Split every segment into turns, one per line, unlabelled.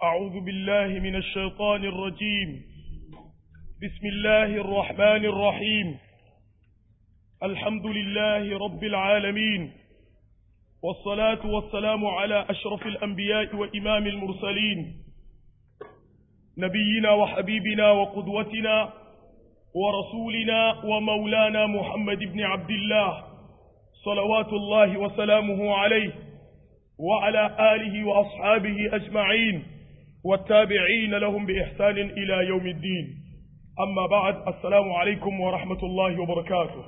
أعوذ بالله من الشيطان الرجيم بسم الله الرحمن الرحيم الحمد لله رب العالمين والصلاة والسلام على أشرف الأنبياء وإمام المرسلين نبينا وحبيبنا وقدوتنا ورسولنا ومولانا محمد بن عبد الله صلوات الله وسلامه عليه وعلى آله وأصحابه أجمعين والتابعين لهم بإحسان إلى يوم الدين أما بعد السلام عليكم ورحمة الله وبركاته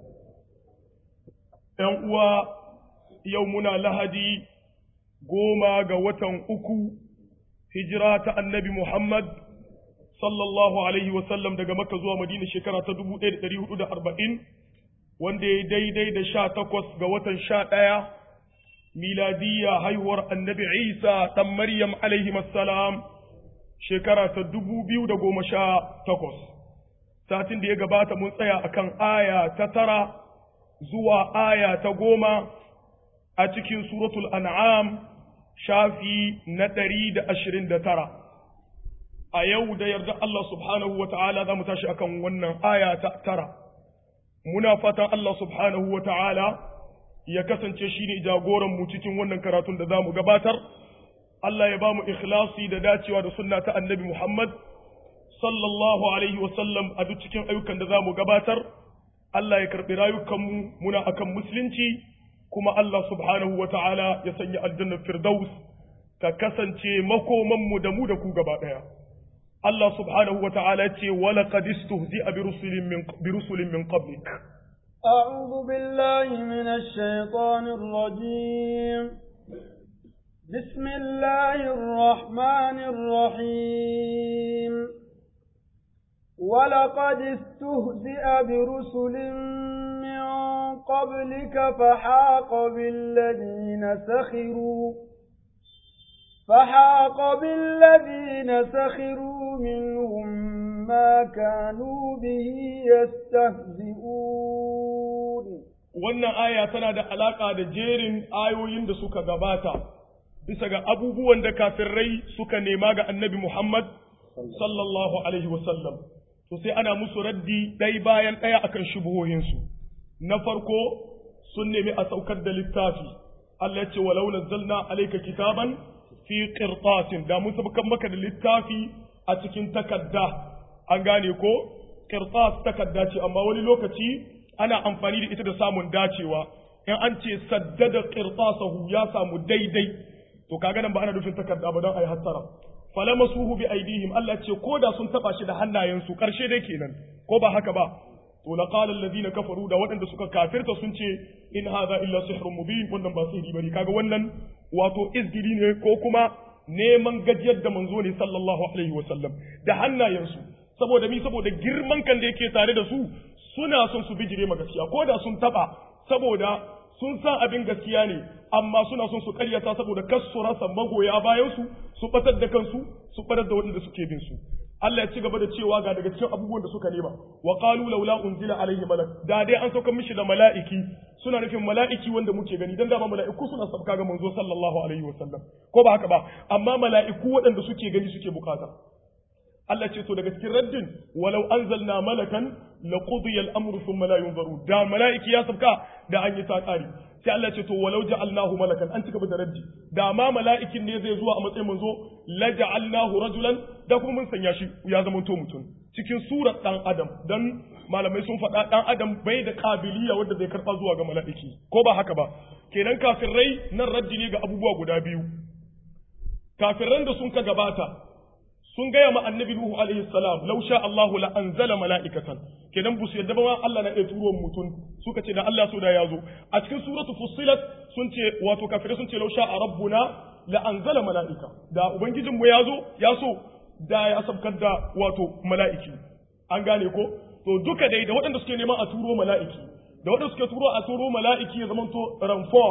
يوم يومنا لهدي قوما قوة أكو هجرة النبي محمد sallallahu alaihi wasallam daga makka zuwa madina shekara ta 1440 wanda ya daidai da sha takwas ga watan sha ɗaya miladiyya haihuwar annabi isa ɗan maryam alaihi salam shekara ta dubu biyu da goma sha takwas satin da ya gabata mun tsaya akan aya ta tara zuwa aya ta goma a cikin suratul an'am shafi na ɗari da ashirin da tara a yau da yarda Allah subhanahu wa ta'ala za mu tashi akan wannan aya ta tara muna fatan Allah subhanahu wa ta'ala ya kasance shi ne jagoran mu cikin wannan karatun da za mu gabatar Allah ya ba mu ikhlasi da dacewa da sunna ta annabi Muhammad sallallahu alaihi wasallam a duk cikin ayyukan da za mu gabatar Allah ya karɓi rayukanmu muna akan musulunci kuma Allah subhanahu wa ta'ala ya sanya aljannar firdaus ta kasance makomanmu da mu da ku gaba ɗaya. Allah subhanahu wa ta'ala ce wala qad istuhzi'a bi rusulin min bi rusulin min qablik
أعوذ بالله من الشيطان الرجيم بسم الله الرحمن الرحيم ولقد استهزئ برسل من قبلك فحاق بالذين سخروا فحاق بالذين سخروا منهم ما كانوا به يستهزئون
wannan aya tana da alaka da jerin ayoyin da suka gabata bisa ga abubuwan da kafirai suka nema ga annabi Muhammad sallallahu alaihi wasallam to sai ana musu raddi ɗai bayan ɗaya akan shubuhohinsu na farko sun nemi a saukar da littafi Allah ya ce walau nazzalna alayka kitaban fi qirtasin da mun sabukan maka da littafi a cikin takarda an gane ko qirtas takarda ce amma wani lokaci ana amfani da ita da samun dacewa in an ce saddada qirtasahu ya samu daidai to kaga nan ba ana nufin takarda ba don ayi hattara falamasuhu bi aidihim Allah ce ko da sun taba shi da hannayensu karshe dai kenan ko ba haka ba to laqala alladhina kafaru da waɗanda suka kafirta sun ce in hadha illa sihrun mubin wannan ba sihiri bane kaga wannan wato izgiri ne ko kuma neman gajiyar da manzo ne sallallahu alaihi wasallam da hannayensu saboda mi saboda girman kan da yake tare da su suna son su bijire ma gaskiya ko da sun taba saboda sun san abin gaskiya ne amma suna son su karyata saboda kas su rasa magoya bayan su su batar da kansu su batar da waɗanda suke bin su Allah ya ci gaba da cewa ga daga cikin abubuwan da suka nema wa qalu laula unzila alaihi malak da dai an sauka mishi da mala'iki suna nufin mala'iki wanda muke gani dan dama mala'iku suna sabka ga manzo sallallahu alaihi wasallam ko ba haka ba amma mala'iku waɗanda suke gani suke bukata Allah ce to daga cikin raddin walau anzalna malakan laqudiya al-amru thumma la yunzaru da mala'iki ya sabka da an yi ta kare sai Allah ce to walau ja'alnahu malakan an cika da raddi da ma mala'ikin ne zai zuwa a matsayin manzo la ja'alnahu rajulan da kuma mun sanya shi ya zama to mutum cikin surar dan adam dan malamai sun faɗa dan adam bai da kabiliya wanda zai karɓa zuwa ga mala'iki ko ba haka ba kenan kafirai nan raddi ne ga abubuwa guda biyu kafiran da sun ka gabata sun gaya ma annabi Nuhu alaihi salam law sha Allahu la anzala mala'ikatan kenan busu yadda ba Allah na iya turo mutum suka ce da Allah so da yazo a cikin suratu fussilat sun ce wato kafirai sun ce law sha rabbuna la anzala mala'ika da ubangijin mu yazo ya so da ya sabkar da wato mala'iki an gane ko to duka dai da waɗanda suke neman a turo mala'iki da waɗanda suke turo a turo mala'iki ya zamanto ranfor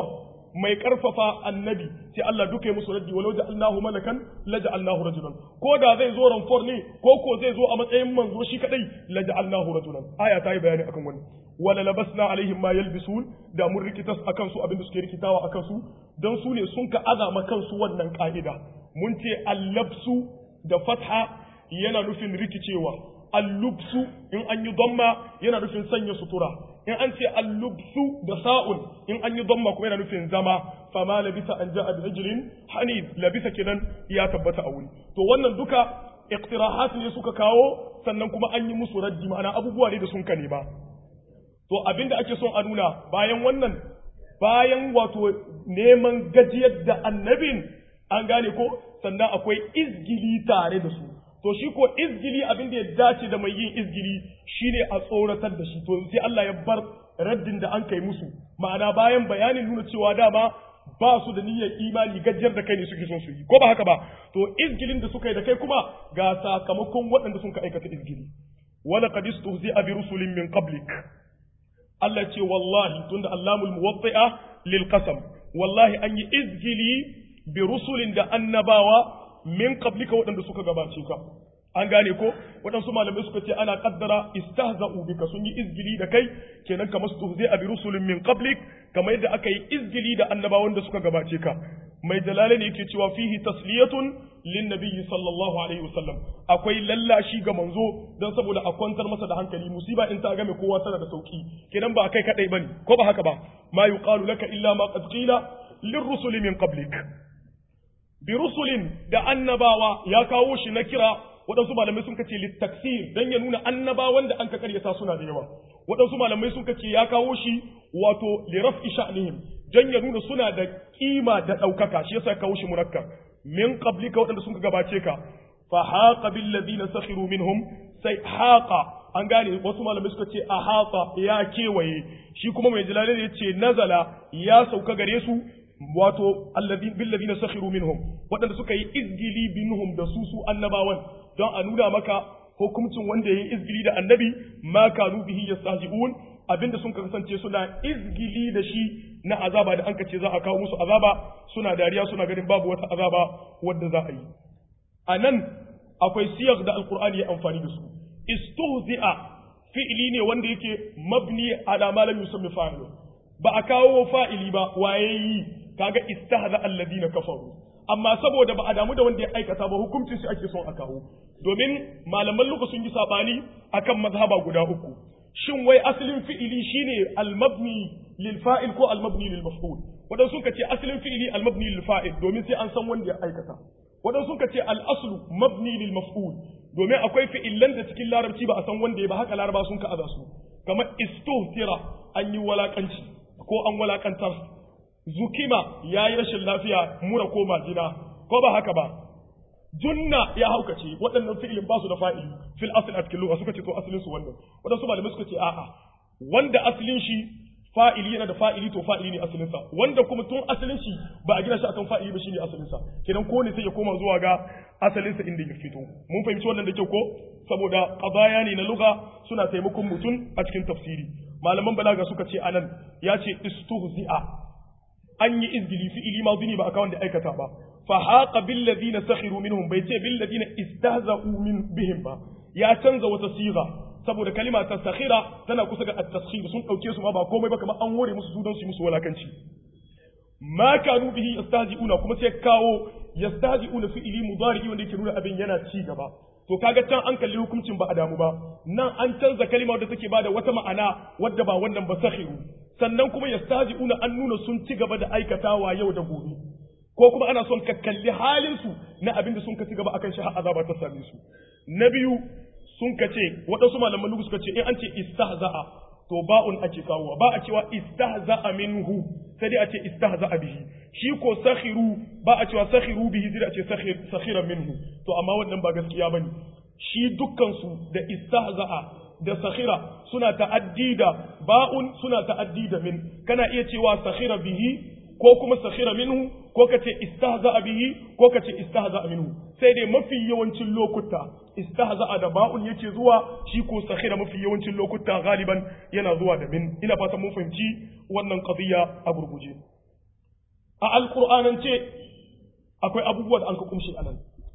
mai karfafa annabi sai Allah duka ya musu raddi walau ja'alnahu malakan la ja'alnahu rajulan ko da zai zo ranfor ne ko ko zai zo a matsayin manzo shi kadai la ja'alnahu rajulan aya ta yi bayani akan wannan wala labasna alaihim ma yalbisun da mun rikitas akan su abinda suke rikitawa akan su dan su ne sun ka azama kansu wannan ka'ida mun ce allabsu da fatha yana nufin rikicewa allubsu in an yi damma yana nufin sanya sutura in an ce allubsu da sa'un in an yi damma kuma yana nufin zama fama labisa an ja'a bi rijlin hanid labisa kenan ya tabbata a wuri to wannan duka iqtirahat ne suka kawo sannan kuma an yi musu raddi ma'ana abubuwa ne da sun kane ba to abinda ake son a nuna bayan wannan bayan wato neman gajiyar da annabin an gane ko sannan akwai izgili tare da su to shi ko izgili abin da ya dace da mai yin izgili shine a tsoratar da shi to sai Allah ya bar raddin da an kai musu ma'ana bayan bayanin nuna cewa dama ba su da niyyar imani gajiyar da kai ne suke son su yi ko ba haka ba to izgilin da suka yi da kai kuma ga sakamakon waɗanda sun ka aikata izgili wala qad istuhzi'a bi rusulin min qablik Allah ce wallahi tunda Allahul muwatti'a lil qasam wallahi an yi izgili bi rusulin da annabawa min qablika waɗanda suka gabace ka an gane ko waɗansu malamai suka ce ana kaddara istahza'u bika sun yi izgili da kai kenan kamar su zai abi rusulun min qablik kamar yadda aka yi izgili da annabawan da suka gabace ka mai dalale ne yake cewa fihi tasliyatun lin nabiyyi sallallahu alaihi wasallam akwai lallashi ga manzo dan saboda a kwantar masa da hankali musiba in ta game kowa tana da sauki kenan ba kai kadai bane ko ba haka ba ma yuqalu laka illa ma qad qila lirrusuli min qablik bi rusulin da annabawa ya kawo shi na kira waɗansu malamai sun kace littaksir dan ya nuna annabawan da an ka karyata suna da yawa waɗansu malamai sun kace ya kawo shi wato li raf'i sha'nihim dan ya nuna suna da kima da ɗaukaka shi yasa ya kawo shi munakkar min qablika waɗanda sun gabace ka fa haqa bil ladina sakhiru minhum sai haqa an gane wasu malamai suka ce ahata ya kewaye shi kuma mai jalalain ya ce nazala ya sauka gare su wato bil ladina sakhiru minhum waɗanda suka yi izgili binhum da su su annabawan don a nuna maka hukuncin wanda ya yi izgili da annabi ma kanu bihi yastahzi'un abinda sun kasance suna izgili da shi na azaba da an ce za a kawo musu azaba suna dariya suna ganin babu wata azaba wadda za a yi a nan akwai siyar da alkur'ani ya amfani da su istuhzi'a fi'ili ne wanda yake mabni ala ma lam yusammi fa'ilu ba a kawo fa'ili ba waye yi kaga istahza alladina kafaru amma saboda ba a damu da wanda ya aikata ba hukuncin shi ake son a kawo domin malaman luka sun yi sabani akan mazhaba guda uku shin wai asalin fi'ili shine al-mabni lil fa'il ko al-mabni lil maf'ul wadan sun ce asalin fi'ili al-mabni lil fa'il domin sai an san wanda ya aikata wadan sun ce al-aslu mabni lil maf'ul domin akwai fi'ilan da cikin larabci ba a san wanda ya ba haka laraba sun ka aza su kamar istuhtira an yi walakanci ko an walakantar zukima ya yi rashin lafiya mura ko majina ko ba haka ba junna ya haukace waɗannan fi'ilin ba su da fa'ili fil asl a cikin lugha suka ce to asalin su wannan waɗansu malamai suka ce a'a wanda asalin shi fa'ili yana da fa'ili to fa'ili ne asalin sa wanda kuma tun asalin shi ba a gina shi akan fa'ili ba shine asalin sa kenan ko ne sai ya koma zuwa ga asalin sa inda ya fito mun fahimci wannan da kyau ko saboda qadaya ne na lugha suna taimakon mutum a cikin tafsiri malaman balaga suka ce anan ya ce istuhzi'a an yi izgili fi'ili ma ba a kawon da aikata ba fa haqa bil ladina sakhiru minhum bai ce bil ladina istahza'u min bihim ba ya canza wata siga saboda kalima ta sakhira tana kusa ga at-taskhir sun dauke su ma ba komai ba kamar an hore musu su don su musu walakanci ma kanu bihi yastahzi'una kuma sai kawo yastahzi'una fi'ili mudari wanda yake nuna abin yana ci gaba to kaga can an kalli hukuncin ba a damu ba nan an canza kalima wadda take bada wata ma'ana wadda ba wannan ba sakhiru sannan kuma yastahzi'una an nuna sun ci gaba da aikatawa yau da gobe ko kuma ana son ka kalli halin su na abin da sun ka ci gaba akan shi har azaba ta same su na biyu sun ka ce waɗansu malaman lugu suka ce in an ce istahza'a to ba'un ake kawowa ba a cewa istahza'a minhu sai dai a ce istahza'a bihi shi ko sakhiru ba a cewa sakhiru bihi sai a ce sakhira minhu to amma wannan ba gaskiya bane shi dukkan su da istahza'a da sakhira suna ta'addi da ba'un suna ta'addi da min kana iya cewa sakhira bihi ko kuma sakhira minhu ko kace istahza'a bihi ko kace istahza'a minhu sai dai mafi yawancin lokuta istahza'a da ba'un yake zuwa shi ko sakhira mafi yawancin lokuta galiban yana zuwa da min ina fatan mun fahimci wannan qadiya a gurguje a alqur'anance akwai abubuwa da an ka kumshi anan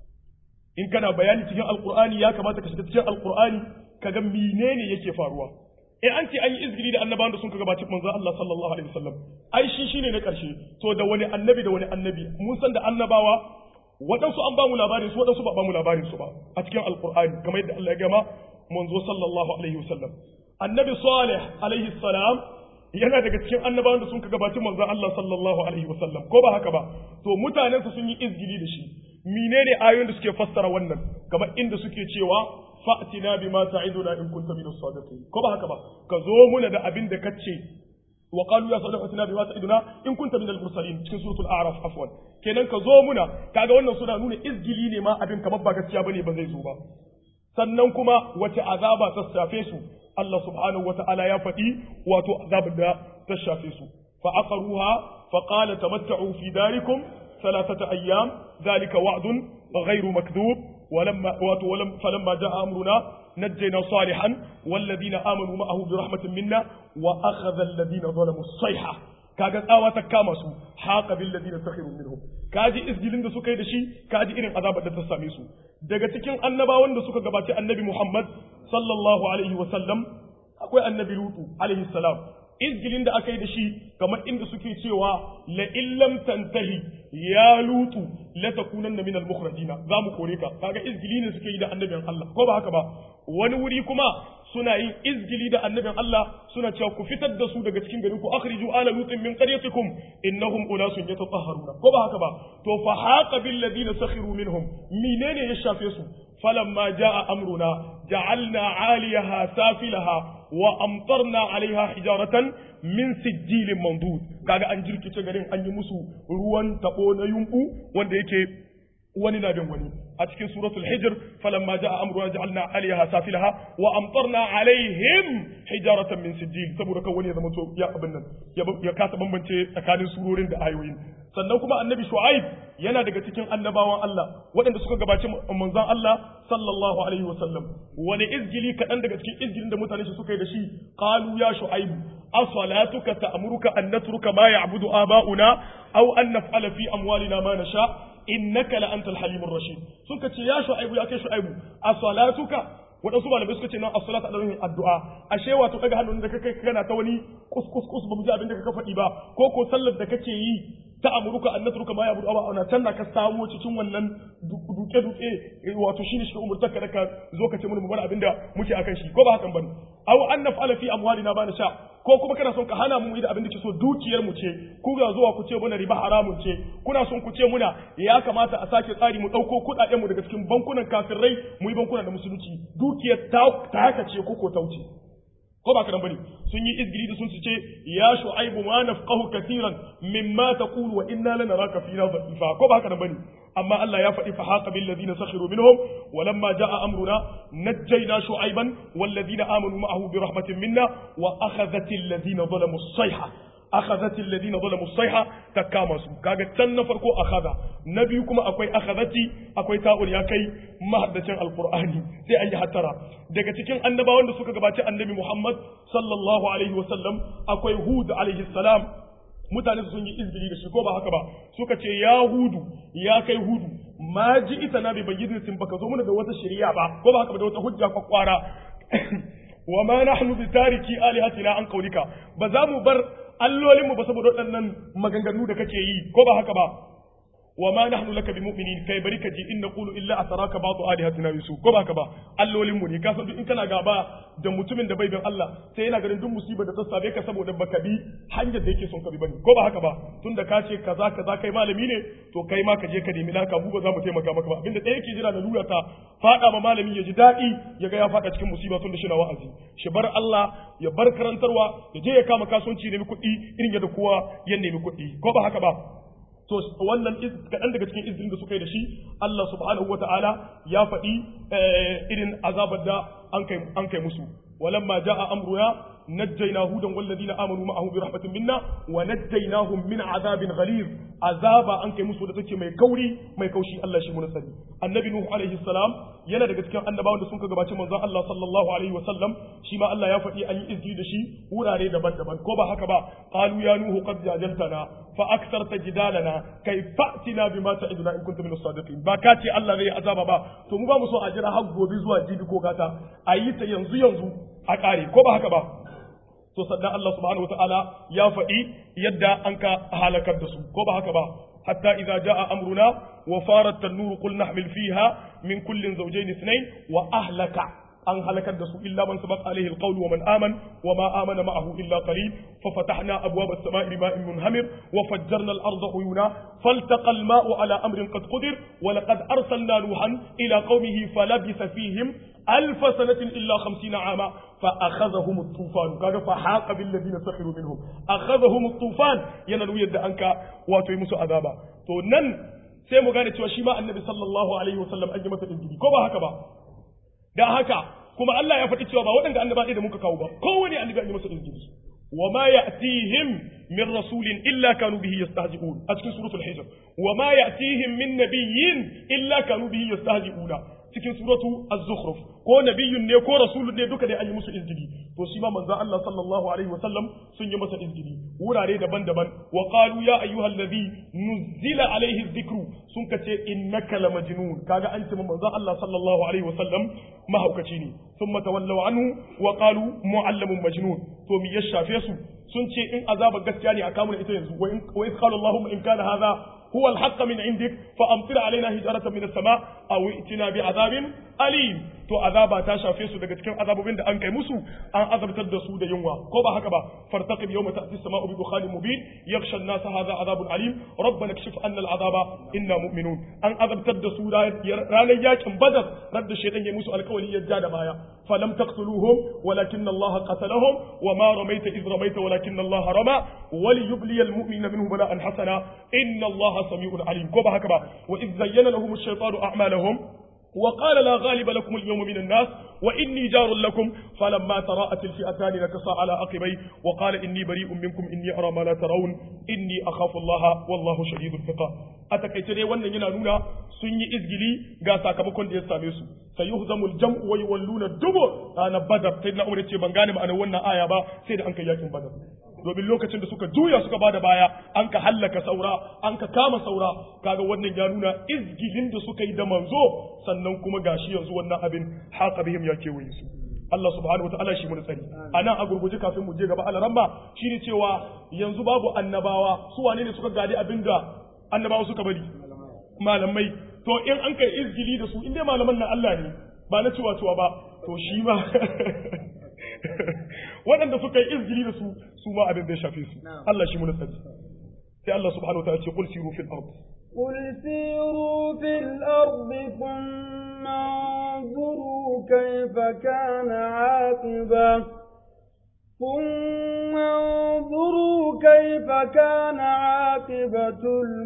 in kana bayani cikin alqur'ani ya kamata ka shiga cikin alqur'ani kaga menene yake faruwa eh an ce an yi izgiri da annabawan da sun ka gabaci manzo Allah sallallahu alaihi wasallam ai shi shine na karshe to da wani annabi da wani annabi mun san da annabawa waɗansu an ba mu labarin su waɗansu ba ba mu labarin su ba a cikin alqur'ani kamar yadda Allah ya gama manzo sallallahu alaihi wasallam annabi salih alaihi salam yana daga cikin annabawan da sun ka gabaci manzo Allah sallallahu alaihi wasallam ko ba haka ba to mutanensa sun yi izgili da shi menene ayoyin da suke fassara wannan kamar inda suke cewa fa'tina bima ta'iduna in kunta min as-sadiqin ko ba haka ba ka zo muna da abin da kace wa qalu ya sadiq fa'tina bima ta'iduna in kunta min al-mursalin cikin suratul a'raf afwan kenan ka zo muna kaga wannan suna nuna izgili ne ma abin kamar ba gaskiya bane ba zai zo ba sannan kuma wace azaba ta shafe su Allah subhanahu wata'ala ya faɗi wato azabar da ta shafe su fa aqaruha fa qala tamatta'u fi darikum ثلاثة أيام ذلك وعد غير مكذوب ولما ولم فلما جاء أمرنا نجينا صالحا والذين آمنوا معه برحمة منا وأخذ الذين ظلموا الصيحة kaga tsawa ta kama su haqa bil ladina sakhiru minhum kaji isgilin da suka yi da shi kaji irin azabar da ta same su daga cikin annabawan da suka gabaci annabi Muhammad sallallahu alaihi wa sallam akwai annabi Lutu alaihi salam izgilin da aka yi da shi kamar inda suke cewa la illam tantahi ya lutu la takunanna min al mukhrajina za mu kore ka kaga izgili ne suke yi da annabin Allah ko ba haka ba wani wuri kuma suna yin izgili da annabin Allah suna cewa ku fitar da su daga cikin garin ku akhriju ala lutin min qaryatikum innahum unasun yatatahharuna ko ba haka ba to fa haqa bil ladina sakhiru minhum menene ya shafe su falamma jaa amruna ja'alna 'aliyaha safilaha wa amtarna 'alayha hijaratan min sijilin mandud kaga an jirkice garin an yi musu ruwan tabo na yumbu wanda yake wani na bin wani a cikin suratul hijr falamma jaa amruna ja'alna 'aliyaha safilaha wa amtarna 'alayhim hijaratan min sijil saboda kan wani ya zama to ya abin nan ya kasa bambance tsakanin surorin da ayoyin sannan kuma annabi shu'aib yana daga cikin annabawan Allah waɗanda suka gabaci manzon Allah sallallahu alaihi wa sallam wani izgili kaɗan daga cikin izgilin da mutane su suka yi da shi qalu ya shu'aib asalatuka ta'muruka an natruka ma ya'budu aba'una aw an naf'ala fi amwalina ma nasha innaka la antal halimur rashid suka ce ya shu'aibu ya kai shu'aibu asalatuka waɗansu malamai suka ce nan as-salatu ala ruhin addu'a ashe wato daga hannun da kake kana ta wani kus kus kus ba mu ji abin da kaka faɗi ba ko ko sallar da kake yi ta amuruka an natruka ma yabudu aba ana can ka samu cikin wannan duke duke wato shine shi umurtar ka da ka zo ka ce mun bar abin da muke akan shi ko ba hakan bane aw an naf'ala fi amwalina ba na sha ko kuma kana son ka hana mu da abin da ke so dukiyar mu ce ku ga zuwa ku ce muna riba haramun ce kuna son ku ce muna ya kamata a sake tsari mu dauko kudaden mu daga cikin bankunan kafirai mu yi bankuna da musulunci dukiyar ta ta haka ce ko ko tauce ko ba karan bane sun yi izgiri da sun ce ya shu'aibu ma nafqahu katiran mimma taqulu wa inna lanaraka fina dha'ifa ko ba karan bane amma Allah ya faɗi fa haqa bil ladina sakhiru minhum wa lamma jaa amruna najjayna shu'aiban wal ladina amanu ma'ahu bi rahmatin minna wa akhadhat al ladina zalamu as-sayha akhadhat al ladina zalamu as-sayha takama su kaga can na farko akhadha na biyu kuma akwai akhadhati akwai ta'ul ya kai mahaddacin alqur'ani sai an yi hattara daga cikin annabawan da suka gabaci annabi Muhammad sallallahu alaihi wa sallam akwai Hud alaihi salam mutane sun yi izgiri da shi ko ba haka ba suka ce ya hudu ya kai hudu ma ji ita na bai bayyana baka zo mana da wata shari'a ba ko ba haka ba da wata hujja kwakwara wa ma nahnu bi tariki alihatina an qaulika ba za mu bar allolin mu ba saboda waɗannan maganganu da kake yi ko ba haka ba wa ma nahnu laka bimu'minin kai bari ka ji in naqulu illa asaraka ba'du alihatina bisu ko ba haka ba allolin mu ne ka san duk in kana gaba da mutumin da bai bin Allah sai yana ganin duk musibar da ta same ka saboda baka bi hanyar da yake son ka bi bane ko ba haka ba tunda ka ce kaza kaza kai malami ne to kai ma ka je ka nemi naka mu ba za mu taimaka maka ba abinda ɗaya yake jira da lura ta fada ma malami ya ji daɗi ya ga ya fada cikin musiba tunda shi na wa'azi shi bar Allah ya bar karantarwa ya je ya kama kasuwanci nemi kuɗi irin yadda kowa ya nemi kuɗi ko ba haka ba to wannan kaɗan daga cikin izinin da suka yi da shi Allah subhanahu wa ta'ala ya faɗi irin azabar da an kai an kai musu walamma jaa amruna najjayna hudan walladina amanu ma'ahu bi rahmatin minna wa najjaynahum min azabin ghalid azaba an kai musu da take mai kauri mai kaushi Allah shi mun sani annabi nuhu alaihi salam yana daga cikin annabawan da sun ka gabaci manzon Allah sallallahu alaihi wasallam shi ma Allah ya faɗi an yi izgi da shi wurare daban-daban ko ba haka ba qalu ya nuhu qad jajaltana fa aktharta jidalana kai fa'tina bima ta'iduna in kuntum min as-sadiqin ba ka ce Allah zai azaba ba to mu ba mu so a jira har gobe zuwa jibi ko gata a yi ta yanzu yanzu a kare ko ba haka ba to sannan Allah subhanahu wataala ya faɗi yadda an ka halakar da su ko ba haka ba hatta idza jaa amruna wa farat an-nur qul nahmil fiha min kullin zawjayn ithnayn wa ahlaka an halakar da su illa man sabaq alaihi alqawl wa man aman wa ma amana ma'ahu illa qalil fa fatahna abwab as-sama'i bima'in munhamir wa fajjarna al-ardha uyuna faltaqa al-ma'u ala amrin qad qadir wa laqad arsalna nuhan ila qaumihi falabitha fihim ألف سنة إلا خمسين عاما فأخذهم الطوفان كذا فحاق بالذين سخروا منهم أخذهم الطوفان ينالو يد أنك واتوي مسو عذابا تو نن sai mu gane cewa shi ma annabi sallallahu alaihi wasallam an yi masa injili ko ba haka ba da haka kuma Allah ya faɗi cewa ba waɗanda annaba da muka kawo ba kowane annabi an yi masa injili wa ma ya'tihim min rasulin illa kanu bihi yastahzi'un a cikin suratul hijr wa ma ya'tihim min nabiyyin illa kanu bihi yastahzi'una cikin suratu az-zukhruf ko nabiyyun ne ko rasulun ne duka dai an yi musu izgili to shi ma manzon Allah sallallahu alaihi wa sallam sun yi masa izgili wurare daban-daban wa qalu ya ayyuhal ladhi nuzila alaihi dhikru sun kace innaka la majnun kaga an ce manzon Allah sallallahu alaihi wa sallam mahaukaci ne thumma tawallaw anhu wa qalu muallamun majnun to mi ya shafe su sun ce in azaba gaskiya ne a kamun ita yanzu wa in qala Allahumma in kana hadha هو الحق من عندك فأمطر علينا هجرة من السماء أو ائتنا بعذاب أليم to azaba ta shafe su daga cikin azabobin da an kai musu an azabtar da su da yunwa ko ba haka ba fartaqib yawma ta'ti as-sama'u bi dukhanin mubin yakhsha an-nasa hadha azabun alim rabbana kashif anna al-azaba inna mu'minun an azabtar da su ranar yakin badar radda shaytan ya musu alkawari ya ja da baya falam taqtuluhum walakinna allaha qatalahum wa ma ramaita idh ramaita walakinna allaha rama وليبلي المؤمن منه بلاء حسنا إن الله سميع عليم كوبا هكذا وإذ زين لهم الشيطان أعمالهم وقال لا غالب لكم اليوم من الناس وإني جار لكم فلما تراءت الفئتان نكص على عقبيه وقال إني بريء منكم إني أرى ما لا ترون إني أخاف الله والله شديد العقاب أتكيت dai wannan yana nuna sun yi izgili ga sakamakon da ya same su sayuhzamul jam'u wa yawalluna dubur ranar badar sai na umar ce ban gane ma'anar wannan aya ba sai da an kai yakin badar domin lokacin da suka juya suka bada baya an ka hallaka saura an ka kama saura kaga wannan ya nuna izgilin da suka yi da manzo sannan kuma gashi yanzu wannan abin haka bihim ya kewaye su Allah subhanahu wataala shi mun tsari anan a gurguje kafin mu je gaba alaramma shine cewa yanzu babu annabawa su wane ne suka gadi abinda annabawa suka bari malamai to in an kai izgili da su in dai malaman nan Allah ne ba na cewa cewa ba to shi ma waɗanda suka yi izgili da su su ma abin da ya shafe su Allah shi mun sani sai Allah subhanahu wa ta'ala ce qul siru fil ard
قل سيروا في الأرض ثم انظروا كيف كان عاقبة ثم انظروا كيف كان عاقبة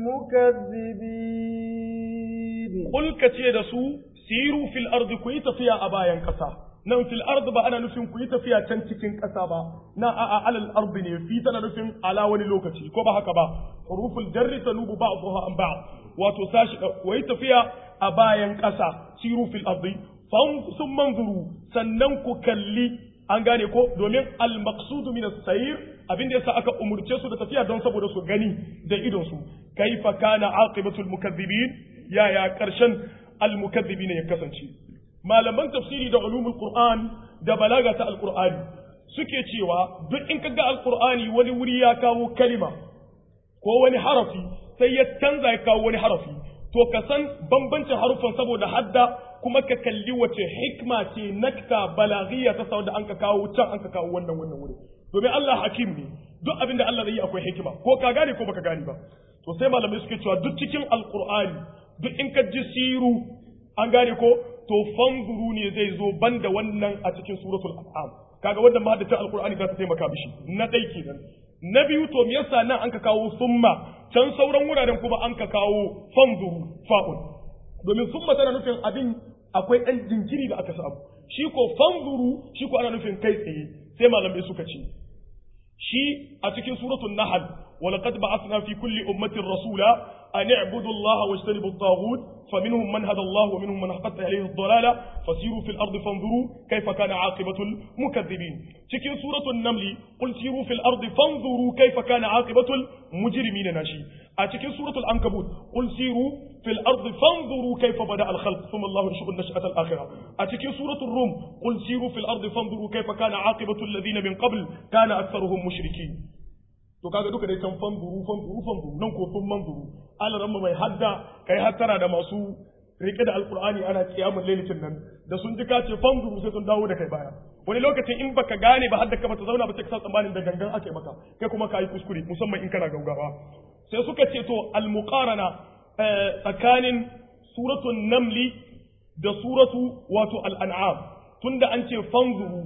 المكذبين
قل كتير سو سيروا في الأرض كويت فيها أبايا كسا nan fil ard ba ana nufin ku yi tafiya can cikin ƙasa ba na a alal ard ne fi tana nufin ala wani lokaci ko ba haka ba huruful jarri tanubu ba'dha an ba'd wato sashi ku yi tafiya a bayan ƙasa siru fil ard sun manzuru sannan ku kalli an gane ko domin al maqsudu min as-sayr abin da yasa aka umurce su da tafiya don saboda su gani da idon su kaifa kana aqibatul mukaththibin yaya karshen al mukaththibin ya kasance malaman tafsiri da ulumul qur'an da balaga ta alqur'ani suke cewa duk in kaga alqur'ani wani wuri ya kawo kalima ko wani harafi sai ya canza ya kawo wani harafi to ka san bambancin harufan saboda hadda kuma ka kalli wace hikma ce nakta balaghiya ta sau da an ka kawo can an ka kawo wannan wannan wuri domin Allah hakim ne duk abin da Allah zai yi akwai hikima ko ka gane ko baka gane ba to sai malamai suke cewa duk cikin alqur'ani duk in ka ji siru an gane ko to fanzuru ne zai zo banda wannan a cikin suratul an'am kaga wannan ma da alqur'ani za ta taimaka mishi na dai kenan na biyu to me yasa nan an ka kawo summa can sauran wuraren kuma an ka kawo fanzuru fa'un domin summa tana nufin abin akwai ɗan jinkiri da aka samu shi ko fanzuru shi ko ana nufin kai tsaye sai malamai suka ce shi a cikin suratul nahl ولقد بعثنا في كل أمة رسولا أن اعبدوا الله واجتنبوا الطاغوت فمنهم من هدى الله ومنهم من حقت عليه الضلالة فسيروا في الأرض فانظروا كيف كان عاقبة المكذبين تكين سورة النمل قل سيروا في الأرض فانظروا كيف كان عاقبة المجرمين ناشي أتكين سورة العنكبوت قل سيروا في الأرض فانظروا كيف بدأ الخلق ثم الله ينشئ النشأة الآخرة أتكين سورة الروم قل سيروا في الأرض فانظروا كيف كان عاقبة الذين من قبل كان أكثرهم مشركين to kaga duka dai can fanzuru fanzuru fanzuru nan ko sun manzuru alaran mai hadda kai hattara da masu rike da alqur'ani ana kiyamul lailatin nan da sun ji ka ce fanzuru sai sun dawo da kai baya wani lokacin in baka gane ba hadda ka bata zauna ba sai ka sa tsammanin da gangan ake maka kai kuma ka yi kuskure musamman in kana gaugawa sai suka ce to almuqarana tsakanin suratul namli da suratu wato al'an'am tunda an ce fanzuru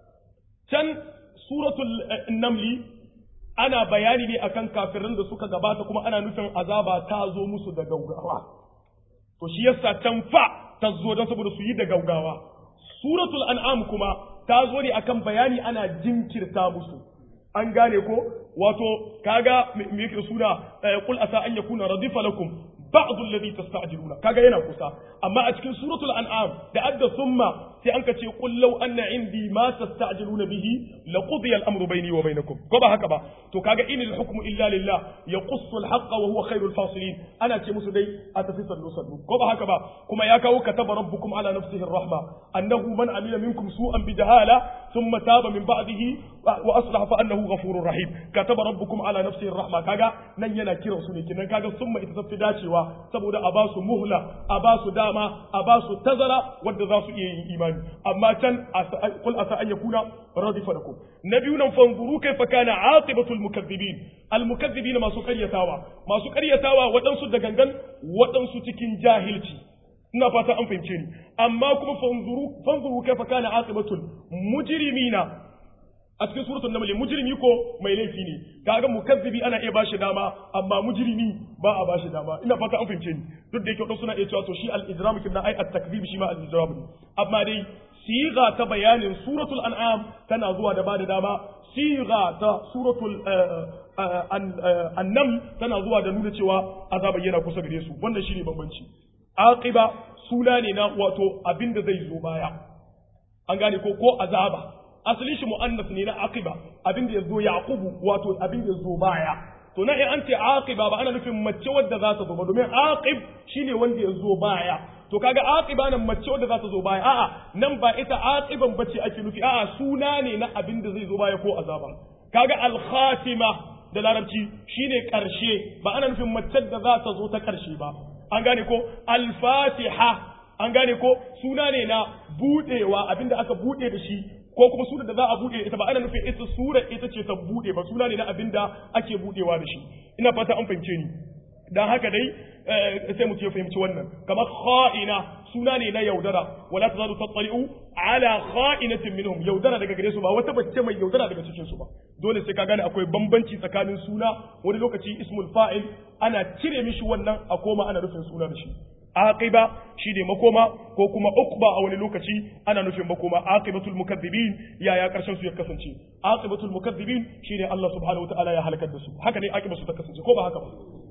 can suratul namli ana bayani ne akan kafirin da suka gabata kuma ana nufin azaba ta zo musu da gaugawa to shi yasa can fa ta zo don saboda su yi da gaugawa suratul an'am kuma ta zo ne akan bayani ana jinkirta musu an gane ko wato kaga me yake suna qul asa an yakuna radifa lakum ba'd alladhi tasta'jiluna kaga yana kusa amma a cikin suratul an'am da adda thumma sai an ka ce qul law anna indi ma tasta'jiluna bihi laqudiya al-amru bayni wa bainakum ko ba haka ba to kaga in al-hukmu illa lillah yaqussu al-haqqa wa huwa khairul fasilin ana ce musu dai a tafi sallu sallu ko ba haka ba kuma ya kawo kataba rabbukum ala nafsihi ar-rahma annahu man amila minkum su'an bi jahala thumma taba min ba'dihi wa aslaha fa annahu ghafurur rahim kataba rabbukum ala nafsihi ar-rahma kaga nan yana kiran su ne kinan kaga summa ita tafi dacewa saboda a ba su muhla a ba su dama a ba su tazara wanda za su iya yin imani amma can qul asa an yakuna radifa lakum na biyu nan fanzuru kaifa kana aqibatu almukaththibin almukaththibin masu karyatawa masu karyatawa waɗansu da gangan waɗansu cikin jahilci ina fata an fahimce ni amma kuma fanzuru fanzuru kaifa kana aqibatu mujrimina a cikin suratul naml mujrimi ko mai laifi ne kaga mukazzibi ana iya bashi dama amma mujrimi ba a bashi dama ina fata an fahimce ni duk da yake wadansu suna iya cewa to shi al-ijram kin na ai at-takzib shi ma al-ijram ne amma dai siga ta bayanin suratul an'am tana zuwa da bada dama siga ta suratul an-naml tana zuwa da nuna cewa azaba yana kusa gare su wannan shine bambanci aqiba suna ne na wato abinda zai zo baya an gane ko ko azaba asali shi mu'annas ne na aqiba abin da yazo yaqubu wato abin da yazo baya to na in an ce aqiba ba ana nufin mace wadda za ta zo ba domin aqib shine wanda yazo baya to kaga aqiba nan mace wadda za ta zo baya a'a nan ba ita aqiban bace ake nufi a'a suna ne na abin da zai zo baya ko azaba kaga al-khatima da larabci shine karshe ba ana nufin mace da za ta zo ta karshe ba an gane ko al-fatiha an gane ko suna ne na budewa abinda aka bude da shi ko kuma sura da za a bude ita ba ana nufin ita sura ita ce ta bude ba suna ne na abinda ake budewa da shi ina fata an fahimce ni dan haka dai sai mu ya fahimci wannan kamar kha'ina suna ne na yaudara wala tazalu tattali'u ala kha'inatin minhum yaudara daga gare su ba wata bacce mai yaudara daga cikin su ba dole sai ka gane akwai bambanci tsakanin suna wani lokaci ismul fa'il ana cire mishi wannan a koma ana nufin suna da shi aqiba shine makoma ko kuma uqba a wani lokaci ana nufin makoma aqibatul mukaththibin yaya karshen su ya kasance aqibatul mukaththibin shine Allah subhanahu wataala ya halakar da su haka ne aqibatu ta kasance ko ba haka ba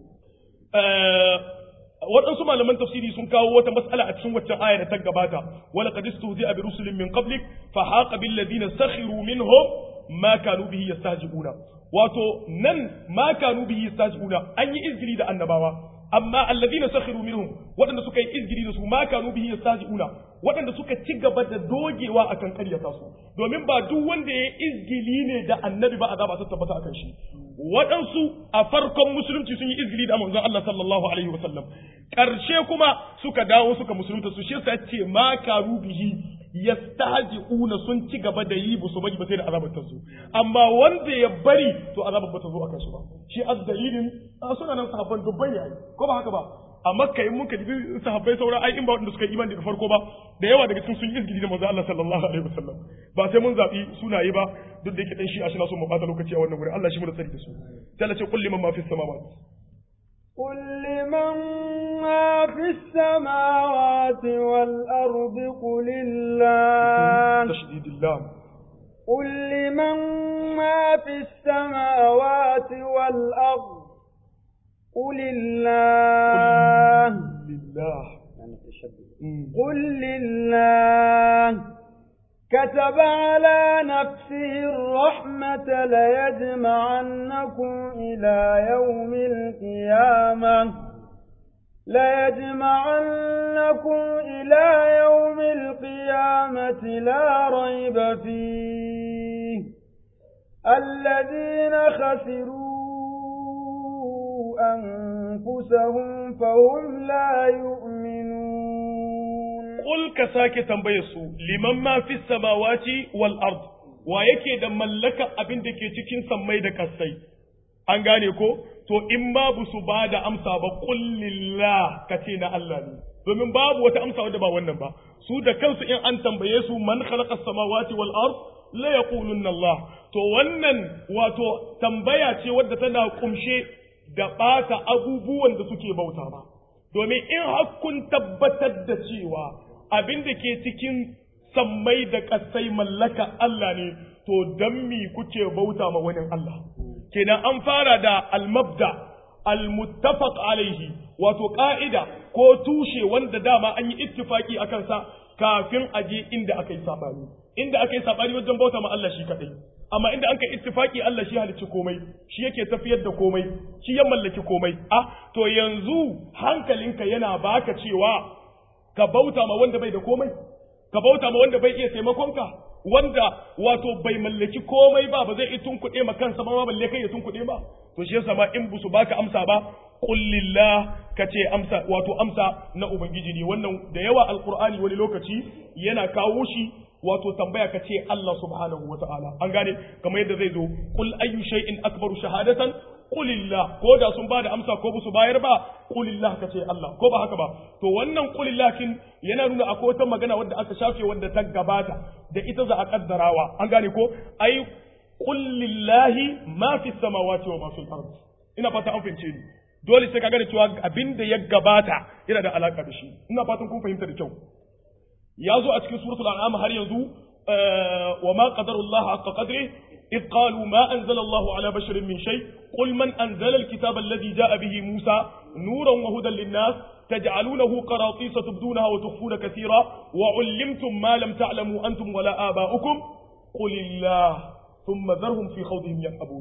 waɗansu malaman tafsiri sun kawo wata mas'ala a cikin waccan aya da ta gabata wala qad istuzi'a bi rusulin min qablik fa haqa bil ladina sakhiru minhum ma kanu bihi yastahzi'una wato nan ma kanu bihi yastahzi'una an yi izgili da annabawa amma alladhina sakhiru minhum waɗanda suka yi izgiri da su ma kanu bihi yastahzi'una waɗanda suka ci gaba da dogewa akan ƙaryata su domin ba duk wanda ya izgili ne da annabi ba azaba ta tabbata akan shi waɗansu a farkon musulunci sun yi izgili da manzon Allah sallallahu alaihi wasallam ƙarshe kuma suka dawo suka musulunta su shi yasa ce ma kanu bihi yastahzi'una sun ci gaba da yi busu bari ba sai da azabar ta zo amma wanda ya bari to azabar ba ta zo akan shi ba shi azdalilin suna nan sahabban dubban yayi ko ba haka ba a makka in muka dibi sahabbai sauran ai in ba wanda suka yi imani daga farko ba da yawa daga cikin sun yi izgidi da manzo Allah sallallahu alaihi wasallam ba sai mun zabi sunaye ba duk da yake dan shi a shi na so mu bata lokaci a wannan gurin Allah shi mu da tsari da su sai Allah ce kulli man ma fi samawati
قل لمن ما في السماوات والأرض قل الله
تشديد اللام
قل لمن ما في السماوات والأرض قل الله
لله
قل لله كتب على نفسه الرحمة ليجمعنكم إلى يوم القيامة ليجمعنكم إلى يوم القيامة لا ريب فيه الذين خسروا أنفسهم فهم لا يؤمنون
Ƙul ka sake tambaye su liman ma fi samawati wal ard wa yake da mallaka abin da ke cikin sammai da kasai an gane ko to in babu su ba da amsa ba qul lillah ka ce na Allah ne domin babu wata amsa wadda ba wannan ba su da kansu in an tambaye su man khalaqa samawati wal ard la yaqulunna Allah to wannan wato tambaya ce wadda tana kumshe da ɓata abubuwan da suke bauta ba domin in kun tabbatar da cewa abin da ke cikin sammai da ƙasai mallaka Allah ne to don mi kuke bauta ma wani Allah kenan an fara da almabda almuttafaq alaihi wato ka'ida ko tushe wanda dama an yi ittifaki a kansa kafin a je inda aka yi sabani inda aka yi sabani wajen bauta ma Allah shi kadai amma inda an kai ittifaki Allah shi halicci komai shi yake tafiyar da komai shi ya mallaki komai ah to yanzu hankalinka yana baka cewa ka bauta ma wanda bai da komai ka bauta ma wanda bai iya taimakonka wanda wato bai mallaki komai ba ba zai iya tunkuɗe ma kansa ba balle kai ya tunkuɗe ba to shi yasa ma in busu baka amsa ba qul lillah kace amsa wato amsa na ubangiji ne wannan da yawa alqur'ani wani lokaci yana kawo shi wato tambaya ka ce Allah subhanahu wa ta'ala an gane kamar yadda zai zo qul ayyu shay'in akbaru shahadatan qulillah ko da sun bada amsa ko su bayar ba qulillah ka ce Allah ko ba haka ba to wannan qulillah kin yana nuna akwai wata magana wadda aka shafe wadda ta gabata da ita za a kaddarawa an gane ko ai qul lillahi ma fi samawati wa ma fil ard ina fata an fahimce ni dole sai ka gane cewa abin da ya gabata yana da alaka da shi ina fatan kun fahimta da kyau ya zo a cikin suratul an'am har yanzu wa ma qadarullah haqqa qadri إذ قالوا ما أنزل الله على بشر من شيء قل من أنزل الكتاب الذي جاء به موسى نورا وهدى للناس تجعلونه قراطيس تبدونها وتخفون كثيرا وعلمتم ما لم تعلموا أنتم ولا آباؤكم قل الله ثم ذرهم في خوضهم يلعبون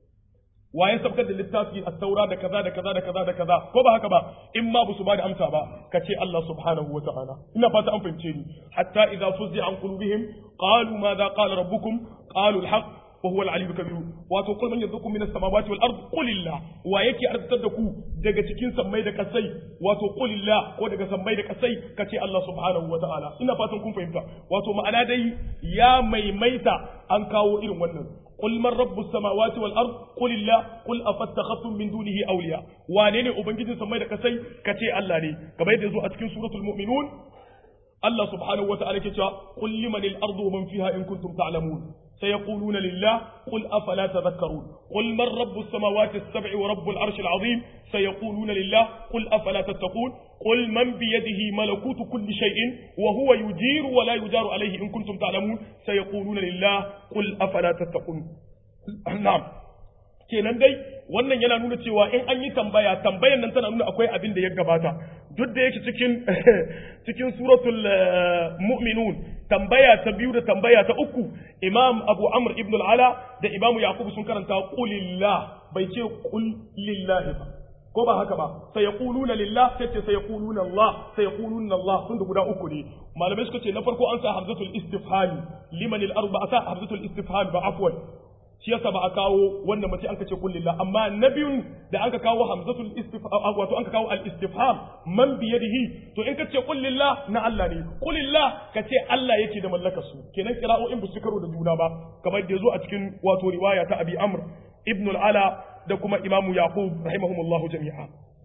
waye sabkar da littafi a taura da kaza da kaza da kaza da kaza ko ba haka ba in ma ba su ba da amsa ba ka ce Allah subhanahu wa ta'ala ina fata an fahimce ni hatta idza fuzza an qulubihim qalu madha qala rabbukum qalu al-haq wa huwa al-aliyyul kabir wato kul man yarzuqukum minas samawati wal ard qulillah wa yake arzitar da ku daga cikin sammai da kasai wato qulillah ko daga sammai da kasai kace Allah subhanahu wa ta'ala ina fatan kun fahimta wato ma'ana dai ya maimaita an kawo irin wannan قل من رب السماوات والارض قل الله قل افتخذتم من دونه اولياء wane ne ubangijin samai da kasai kace Allah ne kamar yadda yazo a cikin suratul mu'minun Allah subhanahu wata'ala ke cewa qul liman al-ardu wa man fiha in kuntum ta'lamun سيقولون لله قل أفلا تذكرون قل من رب السماوات السبع ورب العرش العظيم سيقولون لله قل أفلا تتقون قل من بيده ملكوت كل شيء وهو يجير ولا يجار عليه إن كنتم تعلمون سيقولون لله قل أفلا تتقون نعم kenan dai wannan yana nuna cewa in an yi tambaya tambayan nan tana nuna akwai abin da ya gabata duk da yake cikin cikin suratul mu'minun tambaya ta biyu da tambaya ta uku imam abu amr ibn al-ala da imam yaqub sun karanta qulillah bai ce qul lillahi ba ko ba haka ba sai yaquluna lillah sai ce sai yaquluna allah sai yaquluna allah sun da guda uku ne malamai suka ce na farko an sa hamzatul istifhami liman al-arba sa hamzatul istifham ba afwan shi yasa ba a kawo wannan mace an ka ce kullillah amma na biyun da an ka kawo hamzatul istifham wato an ka kawo al istifham man bi yadihi to in ka ce kullillah na Allah ne kullillah ka ce Allah yake da mallakar su kenan qira'o'in bu su karo da juna ba kamar da yazo a cikin wato riwaya ta Abi Amr ibn al-Ala da kuma Imam Yaqub rahimahumullahu jami'a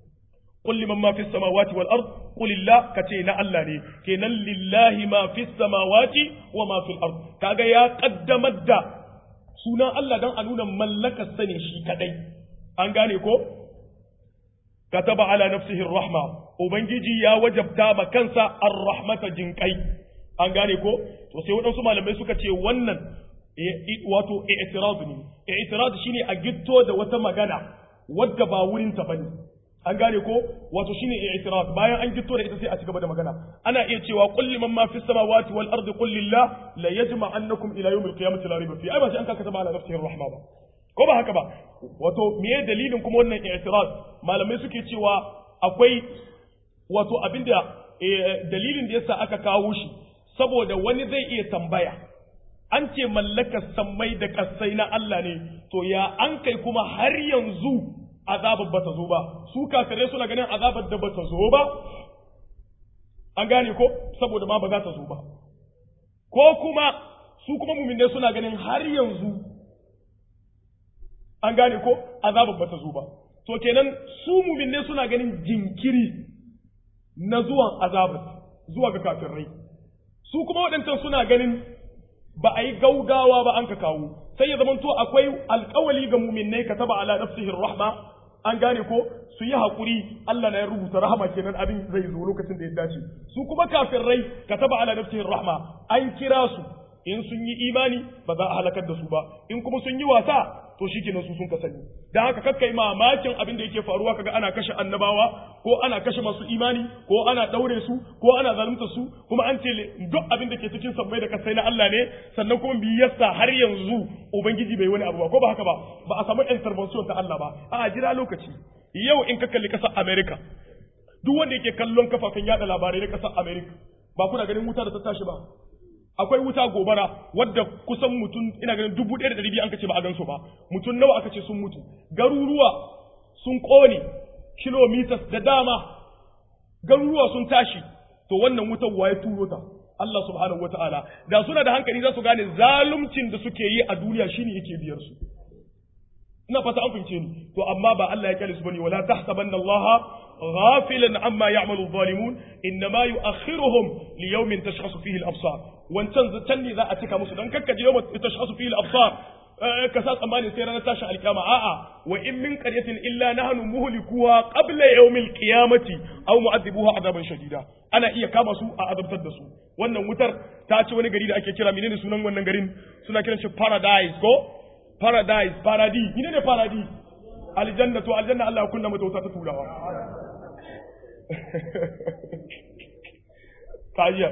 قل لمن ما في السماوات والأرض قل الله كتينا الله ني كينا لله ما في السماوات وما في الأرض كاغا يا قدم الدا sunan Allah don a nuna mallakar sane shi kadai an gane ko kataba ala nafsihi rahma ubangiji ya wajabta ma kansa ar-rahmata jinkai an gane ko to sai waɗansu malamai suka ce wannan wato i'tirad ne i'tirad shine a gitto da wata magana wadda ba wurin ta bane an gane ko wato shine i'tirad bayan an gitto da ita sai a cigaba da magana ana iya cewa qul liman ma fis samawati wal ardi qul lillah la yajma'annakum ila yawmil qiyamati la rayba fi ai ba sai an kaka ta ala nafsihi rahma ba ko ba haka ba wato me dalilin kuma wannan i'tirad malamai suke cewa akwai wato abinda dalilin da yasa aka kawo shi saboda wani zai iya tambaya an ce mallakar sammai da kasai na Allah ne to ya an kai kuma har yanzu azabar ba ta zo ba su kafirai suna ganin azabar da ba ta zo ba an gane ko saboda ma ba za ta zo ba ko kuma su kuma muminai suna ganin har yanzu an gane ko azabar ba ta zo ba to kenan su muminai suna ganin jinkiri na zuwan azabar zuwa ga kafirai su kuma waɗancan suna ganin ba a yi gaugawa ba an ka kawo sai ya zamanto akwai alkawali ga muminai ka taba ala nafsihi rahma an gane ko su yi haƙuri Allah na ya rubuta rahama kenan abin zai zo lokacin da ya dace su kuma kafirai ka taba ala nafsihi rahma an kira su in sun yi imani ba za a halakar da su ba in kuma sun yi wasa to shi kenan su sun ka sani dan haka kakkai mamakin abin da yake faruwa kaga ana kashe annabawa ko ana kashe masu imani ko ana daure su ko ana zalunta su kuma an ce duk abin da ke cikin sammai da kasai na Allah ne sannan kuma bi yasa har yanzu ubangiji bai wani abu ba ko ba haka ba ba a samu intervention ta Allah ba a jira lokaci yau in ka kalli kasar America duk wanda yake kallon kafafen yada labarai na kasar America ba kuna ganin wuta da ta tashi ba akwai wuta gobara wadda kusan mutum ina ganin dubu ɗaya da ɗari biyu an kace ba a gansu ba mutum nawa aka ce sun mutu garuruwa sun ƙone kilomitas da dama garuruwa sun tashi to wannan wutar waye turo ta Allah subhanahu wata'ala da suna da hankali za su gane zaluncin da suke yi a duniya shine yake biyar su ina fata an fahimce ni to amma ba Allah ya kyale su bane wala tahsabanna Allah ghafilan amma ya'malu adh-dhalimun innama yu'akhiruhum li yawmin tashkhasu fihi al-absar wancan can ne za a cika musu dan kakkaje yawma tashkhasu fihi al-absar ka sa tsammanin sai ranar tashin alkiyama a'a wa in min qaryatin illa nahnu muhlikuha qabla yawmil qiyamati aw mu'adhibuha adaban shadida ana iya kama su a azabtar da su wannan wutar ta ci wani gari da ake kira menene sunan wannan garin suna kiran shi paradise ko paradise paradis menene paradis aljanna to aljanna Allah ya kunna mata wuta ta turawa kajiya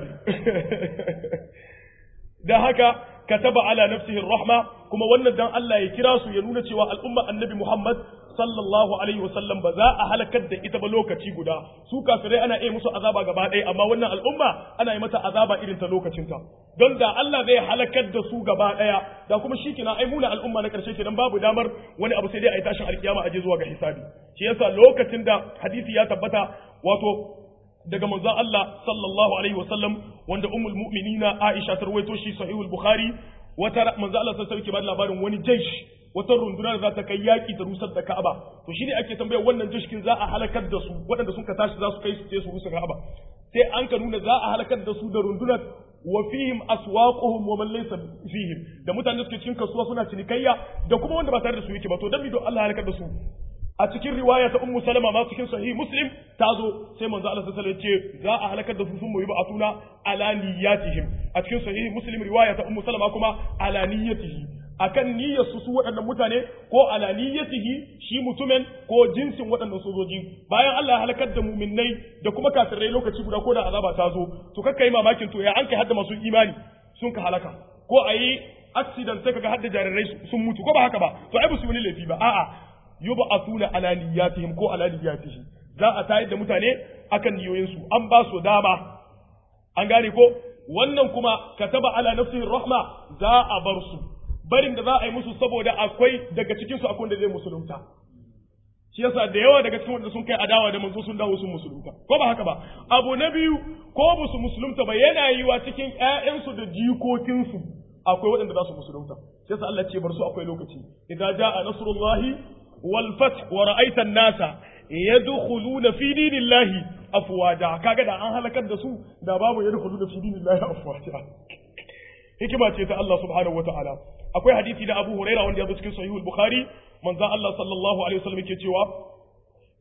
da haka kataba ala nafsihi rahma kuma wannan dan Allah ya kira su ya nuna cewa al'umma annabi Muhammad sallallahu alaihi wasallam ba za a halakar da ita ba lokaci guda su kafirai ana iya musu azaba gaba ɗaya amma wannan al'umma ana yi mata azaba irin ta lokacinta don da Allah zai halakar da su gaba ɗaya da kuma shi kina ai muna al'umma na ƙarshe kenan babu damar wani abu sai dai a yi tashin alkiyama a je zuwa ga hisabi shi yasa lokacin da hadisi ya tabbata wato daga manzon Allah sallallahu alaihi wasallam wanda ummul mu'minina Aisha ta rawaito shi sahihul Bukhari wata manzon Allah sallallahu alaihi wasallam labarin wani jaish wata runduna da za ta kai yaki ta rusar da Ka'aba to shine ake tambaya wannan jishkin za a halakar da su waɗanda sun ka tashi za su kai su su rusa Ka'aba sai an ka nuna za a halakar da su da rundunar wa fihim aswaquhum wa man laysa fihim da mutane suke cikin kasuwa suna cinikayya da kuma wanda ba tare da su yake ba to dan don Allah halakar da su a cikin riwaya ta ummu salama ma cikin sahih muslim ta zo sai manzo Allah sallallahu alaihi wasallam ce za a halakar da su sun muyi ba'atuna ala niyyatihim a cikin sahih muslim riwaya ta ummu salama kuma ala niyyatihi akan niyyar su su waɗannan mutane ko ala niyyatihi shi mutumin ko jinsin waɗannan sojoji bayan Allah ya halakar da muminnai da kuma kafirai lokaci guda ko da azaba ta zo to kakkai mamakin to ya an kai hadda masu imani sun ka halaka ko a yi accident sai kaga hadda jarirai sun mutu ko ba haka ba to ai ba su wani laifi ba a'a yub'athuna ala niyyatihim ko ala niyyatihi za a tayar da mutane akan niyoyinsu an ba su dama an gane ko wannan kuma kataba ala nafsihi rahma za a bar su barin da za a yi musu saboda akwai daga cikin su akwai da zai musulunta shi yasa da yawa daga cikin wanda sun kai adawa da manzo sun dawo sun musulunta ko ba haka ba abu na biyu ko ba su musulunta ba yana yiwa cikin ƴaƴansu da jikokinsu akwai waɗanda za su musulunta shi yasa Allah ce bar su akwai lokaci idza jaa nasrullahi wal fath wa ra'aita an-nasa yadkhuluna fi dinillahi afwaja kaga da an halakar da su da babu yadkhuluna fi dinillahi afwaja hikima ce ta Allah subhanahu wataala akwai hadisi da Abu Huraira wanda ya zo cikin sahihul Bukhari manzon Allah sallallahu alaihi wasallam yake cewa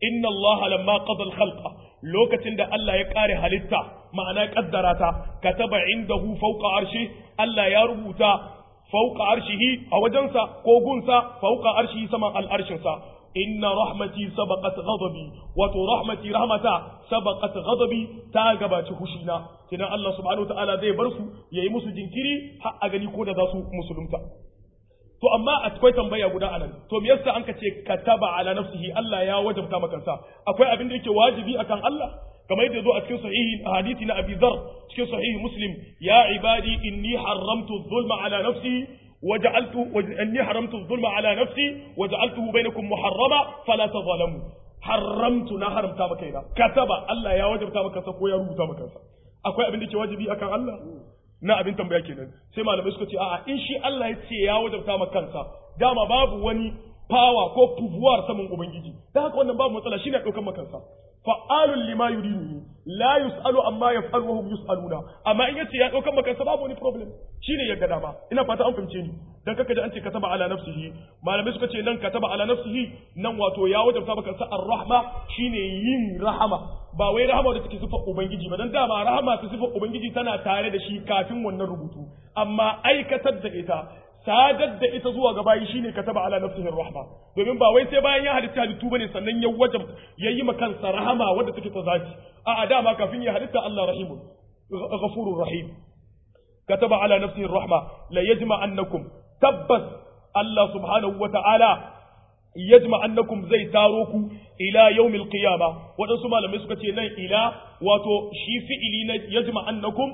inna Allah lamma qada al-khalqa lokacin da Allah ya kare halitta ma'ana kaddara ta kataba indahu fawqa arshi Allah ya rubuta fawqa arshihi a wajensa ko gunsa fawqa arshihi saman al-arshinsa inna rahmati sabaqat ghadabi wato rahmati rahmata sabaqat ghadabi ta gabaci hushina kina Allah subhanahu wataala zai bar su yayi musu jinkiri har a gani ko da za su musulunta to amma akwai tambaya guda anan to me yasa an ka ce kataba ala nafsihi Allah ya wajabta maka sa akwai abin da yake wajibi akan Allah kamar yadda zo a cikin sahihi hadisi na Abi Dharr cikin sahihi Muslim ya ibadi inni haramtu dhulma ala nafsi وجعلت اني حرمت الظلم على نفسي وجعلته بينكم محرما فلا تظلموا حرمت na haramta maka ina kataba Allah ya wajabta maka sa ko ya rubuta maka sa akwai abin da ke wajibi akan Allah na abin tambaya kenan sai malamai suka ce a'a in shi Allah ya ce ya wajabta maka kansa dama babu wani power ko pouvoir saman ubangiji dan haka wannan babu matsala shine daukan maka kansa fa'alun lima yuridu la yus'alu amma yaf'alu wa hum yus'aluna amma in yace ya daukan maka kansa babu wani problem shine ya ga dama ina fata an fahimce ni dan kaka da an ce kataba ala nafsihi malamai suka ce nan kataba ala nafsihi nan wato ya wajabta maka kansa ar-rahma shine yin rahama ba wai rahama da take sifar ubangiji ba dan dama rahama ta sifar ubangiji tana tare da shi kafin wannan rubutu amma aikatar da ita sadar da ita zuwa ga bayi shine kataba ala nafsihi rahma domin ba wai sai bayan ya halitta halittu bane sannan ya wajab yayi ma kansa rahama wanda take ta zaki a a dama kafin ya halitta Allah rahimun ghafurur rahim kataba ala nafsihi rahma la yajma annakum tabbas Allah subhanahu wa ta'ala yajma annakum zai taro ku ila yawmil qiyama wadansu malamai suka ce nan ila wato shi fi'ili na yajma annakum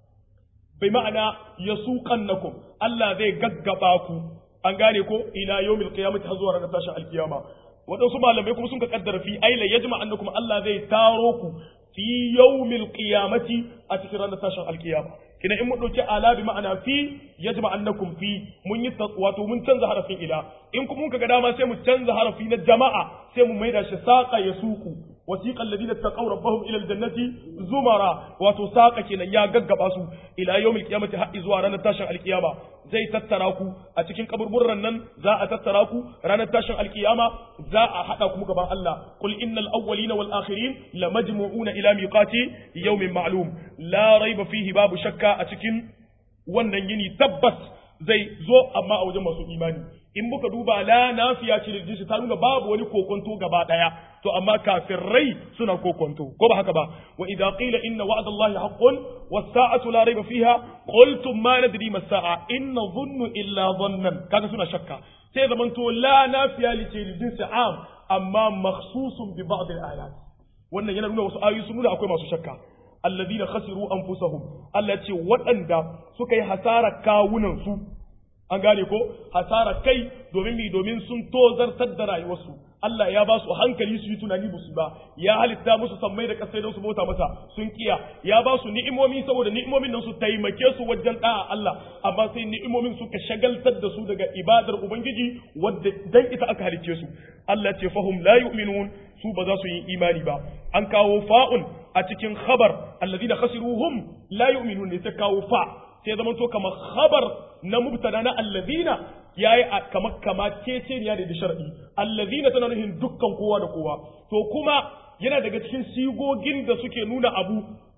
bai ma'ana yasuqannakum Allah zai gaggaba ku an gane ko ila yawmil qiyamati har zuwa ranar tashin alkiyama wadansu malamai kuma sun ka kaddara fi aila yajma annakum Allah zai taro ku fi yawmil qiyamati a cikin ranar tashin alkiyama kina in mun dauki ala bi ma'ana fi yajma annakum fi mun yi wato mun canza harafin ila in kuma mun kaga dama sai mu canza harafi na jama'a sai mu maida shi saqa yasuqu wasiqa alladhina taqaw rabbahum ila aljannati zumara wato saqa kenan ya gaggaba su ila yawmil qiyamati har zuwa ranar tashin alkiyama zai tattara ku a cikin kaburburran nan za a tattara ku ranar tashin alkiyama za a hada ku gaban Allah qul innal awwalina wal akhirin lamajmu'una ila miqati yawmin ma'lum la raiba fihi babu shakka a cikin wannan yini tabbas zai zo amma a wajen masu imani in muka duba la nafiya ce da ta nuna babu wani kokonto gaba daya to amma kafirai suna kokonto ko ba haka ba wa idza qila inna wa'da allahi haqqun was sa'atu la rayba fiha qultum ma nadri mas sa'a in dhunnu illa dhannan kaga suna shakka sai zaman to la nafiya li ce jinsi am amma makhsusun bi ba'd al ayat wannan yana nuna wasu ayoyi sun nuna akwai masu shakka alladhina khasiru anfusahum Allah ce waɗanda suka yi hasara kawunan su an gane ko hasara kai domin mi domin sun tozartar da rayuwarsu Allah ya ba su hankali su yi tunani musu ba ya halitta musu sammai da kasai don su bauta masa sun kiya ya ba su ni'imomi saboda ni'imomin nan su taimake su wajen da'a Allah amma sai ni'imomin suka shagaltar da su daga ibadar ubangiji wadda dan ita aka halicce su Allah ce fahum la yu'minun su ba za su yi imani ba an kawo fa'un a cikin khabar alladhina khasiruhum la yu'minun ne sai kawo fa sai zama to kamar khabar na mubtada na allazina yayi kamar kama ceceniya da da shar'i allazina tana nufin dukkan kowa da kowa to kuma yana daga cikin sigogin da suke nuna abu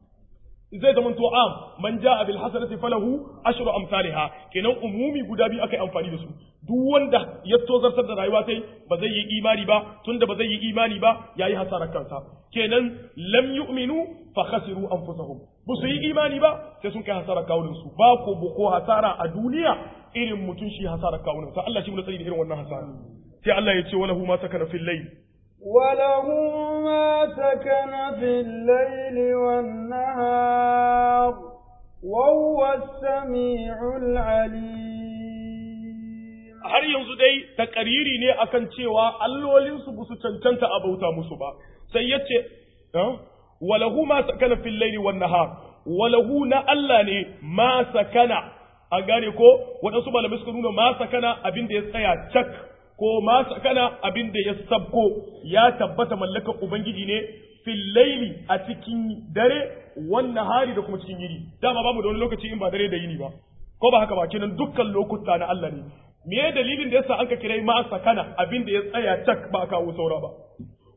zai zama to am man jaa bil hasanati falahu ashru amsalha kenan umumi guda biyu akai amfani da su duk wanda ya tozartar da rayuwa sai ba zai yi imani ba tunda ba zai yi imani ba yayi hasarar kansa kenan lam yu'minu fa khasiru anfusahum ba su yi imani ba sai sun kai hasarar kawunan su ba ko ko hasara a duniya irin mutun shi hasarar kawunan sa Allah shi mu tsari da irin wannan hasara sai Allah ya ce walahu ma sakana fil layl
وله ما سكن في الليل والنهار وهو السميع العليم
har yanzu dai takariri ne akan cewa allolinsu ba su cancanta a bauta musu ba sai ya ce walahu ma sakana fil laili wan nahar walahu na Allah ne ma sakana an gane ko waɗansu malamai suka nuna ma sakana abin da ya tsaya cak ko ma sakana abin da ya sabko ya tabbata mallakar ubangiji ne fil laili a cikin dare wan nahari da kuma cikin yini dama babu da wani lokaci in ba dare da yini ba ko ba haka ba kenan dukkan lokuta na Allah ne me dalilin da yasa an ka kirai ma sakana abin da ya tsaya cak ba kawo saura ba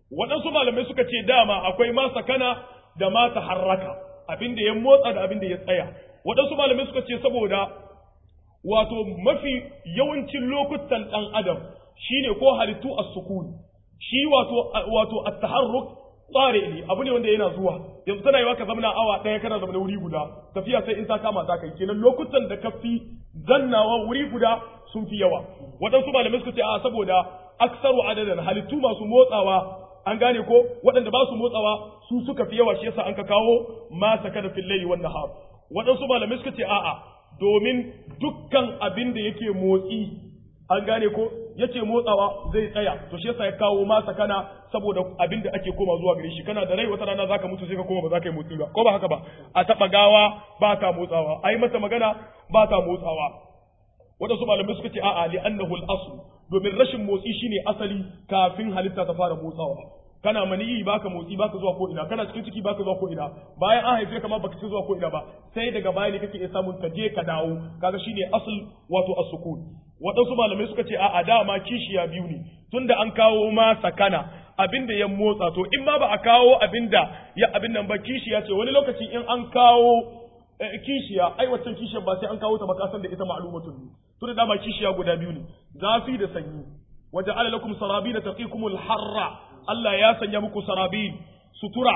waɗansu malamai suka ce dama akwai ma sakana da ma taharraka abin da ya motsa da abin da ya tsaya waɗansu malamai suka ce saboda wato mafi yawancin lokutan ɗan adam shine ko halittu a sukuni shi wato wato at-taharruk tsare ne abu ne wanda yana zuwa yanzu tana yiwa ka zama awa ɗaya kana zama wuri guda tafiya sai in ta kama ta kai kenan lokutan da ka fi zannawa wuri guda sun fi yawa waɗansu malamai suka ce a saboda aksaru adadin halittu masu motsawa an gane ko waɗanda ba su motsawa su suka fi yawa shi yasa an ka kawo ma sakana fil layli wan nahar waɗansu malamai suka ce a'a domin dukkan abin da yake motsi an gane ko yace motsawa zai tsaya to shi yasa ya kawo ma sakana saboda abin da ake koma zuwa gare shi kana da rai wata rana zaka mutu sai ka koma ba za ka yi motsi ba ko ba haka ba a taba gawa ba ta motsawa ai mata magana ba ta motsawa wadansu malamai suka ce a'a li annahu al-asl domin rashin motsi shine asali kafin halitta ta fara motsawa kana maniyi baka motsi baka zuwa ko ina kana cikin ciki baka zuwa ko ina bayan an haife ka ma baka ci zuwa ko ina ba sai daga baya ne kake iya samun ka je ka dawo kaga shine asl wato as-sukun waɗansu malamai suka ce a'a dama kishiya biyu ne tunda an kawo ma sakana abinda ya motsa to in ma ba a kawo abinda ya abin nan ba kishiya ce wani lokaci in an kawo kishiya ai waccan kishiyar ba sai an kawo ta ba kasan da ita ma'lumatun ne tunda dama kishiya guda biyu ne zafi da sanyi wajen ala lakum sarabina taqikumul harra Allah ya sanya muku sarabin sutura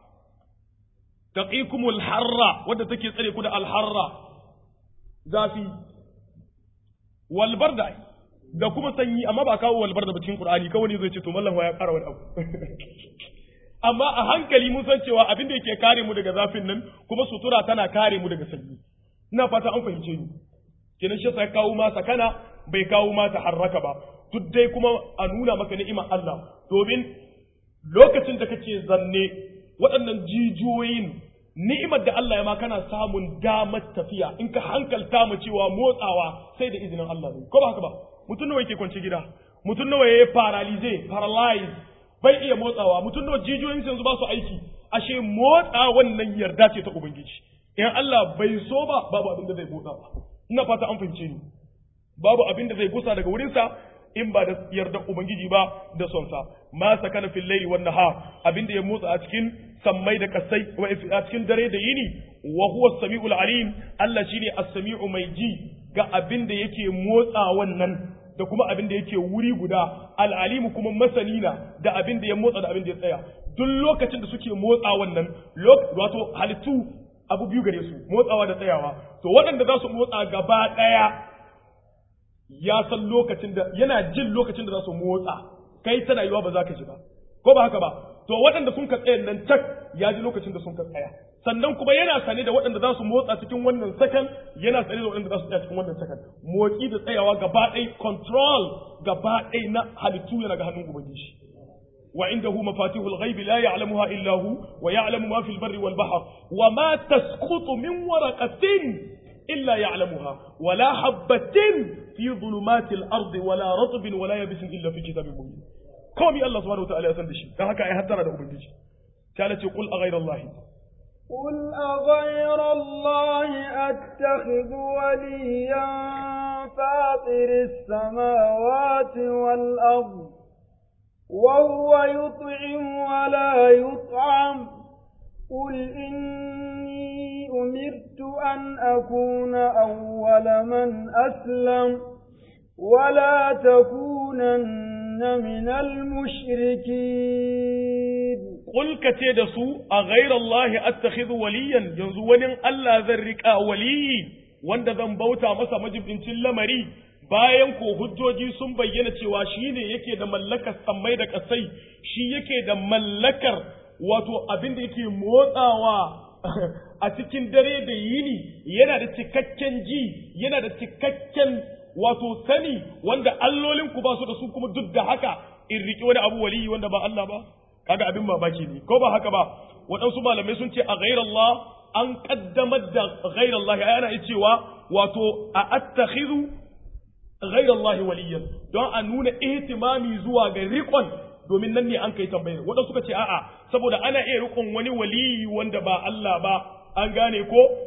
taqikumul harra wadda take tsare ku da alharra zafi walbarda da kuma sanyi amma ba kawo walbarda ba cikin Qur'ani kawai ne zai ce to mallan ya ƙara wani abu amma a hankali mun san cewa abin da yake kare mu daga zafin nan kuma sutura tana kare mu daga sanyi ina fata an fahimce ni kenan shi sai kawo ma sakana bai kawo ma ta harraka ba duk dai kuma a nuna maka ni'imar Allah domin lokacin da kake zanne waɗannan jijiyoyin ni'imar da Allah ya ma kana samun damar tafiya in ka hankalta mu cewa motsawa sai da izinin Allah ne ko ba haka ba mutum nawa yake kwance gida mutum nawa yayi paralyze paralyze bai iya motsawa mutum nawa jijiyoyin yanzu ba su aiki ashe motsa wannan yarda ce ta ubangiji in Allah bai so ba babu abin da zai motsa ba ina fata an fahimce ni babu abin da zai gusa daga wurinsa in ba da yarda ubangiji ba da son sa ma sakana fil layli wan nahar abin da ya motsa a cikin sammai da kasai a cikin dare da yini wa huwa as-sami'ul alim Allah shine as-sami'u mai ji ga abin da yake motsa wannan da kuma abin da yake wuri guda al-alimu kuma masanina da abin da ya motsa da abin da ya tsaya duk lokacin da suke motsa wannan wato halittu abu biyu gare su motsawa da tsayawa to waɗanda za su motsa gaba ɗaya ya san lokacin da yana jin lokacin da za su motsa kai tana yiwa ba za ka ji ba ko ba haka ba to waɗanda sun ka tsaya nan tak ya ji lokacin da sun ka tsaya sannan kuma yana sane da waɗanda za su motsa cikin wannan sakan yana sane da waɗanda za su tsaya cikin wannan sakan motsi da tsayawa gaba ɗaya control gaba ɗaya na halittu yana ga hannun ubangiji وعنده مفاتيح الغيب لا يعلمها إلا هو ويعلم ما في البر والبحر وما تسقط من ورقة إلا يعلمها ولا حبة في ظلمات الأرض ولا رطب ولا يبس إلا في كتاب مبين كومي الله سبحانه وتعالى يسند شيء ده هكا يهدر ده أبنجي قالت قل أغير الله
قل أغير الله أتخذ وليا فاطر السماوات والأرض وهو يطعم ولا يطعم قل إني أمرت أن أكون أول من أسلم ولا تكونن من المشركين
قل كتيد سوء أغير الله أتخذ وليا ينزون ألا ذرك ولي wanda zan bauta masa majibincin lamari bayan ko hujjoji sun bayyana cewa shi ne yake da mallakar sammai da kasai shi yake da mallakar wato abin da yake motsawa a cikin dare da yini yana da cikakken ji yana da cikakken wato sani wanda allolin ku ba su da su kuma duk da haka in riƙe wani abu waliyi wanda ba Allah ba kaga abin mamaki ne ko ba haka ba waɗansu malamai sun ce a ghairallah an kaddamar da ghairallah ana cewa wato a attakhidhu ghairallahi waliyan don a nuna ihtimami zuwa ga riƙon domin nan ne an kai tambayar waɗansu suka ce a'a saboda ana iya riƙon wani waliyi wanda ba Allah ba an gane ko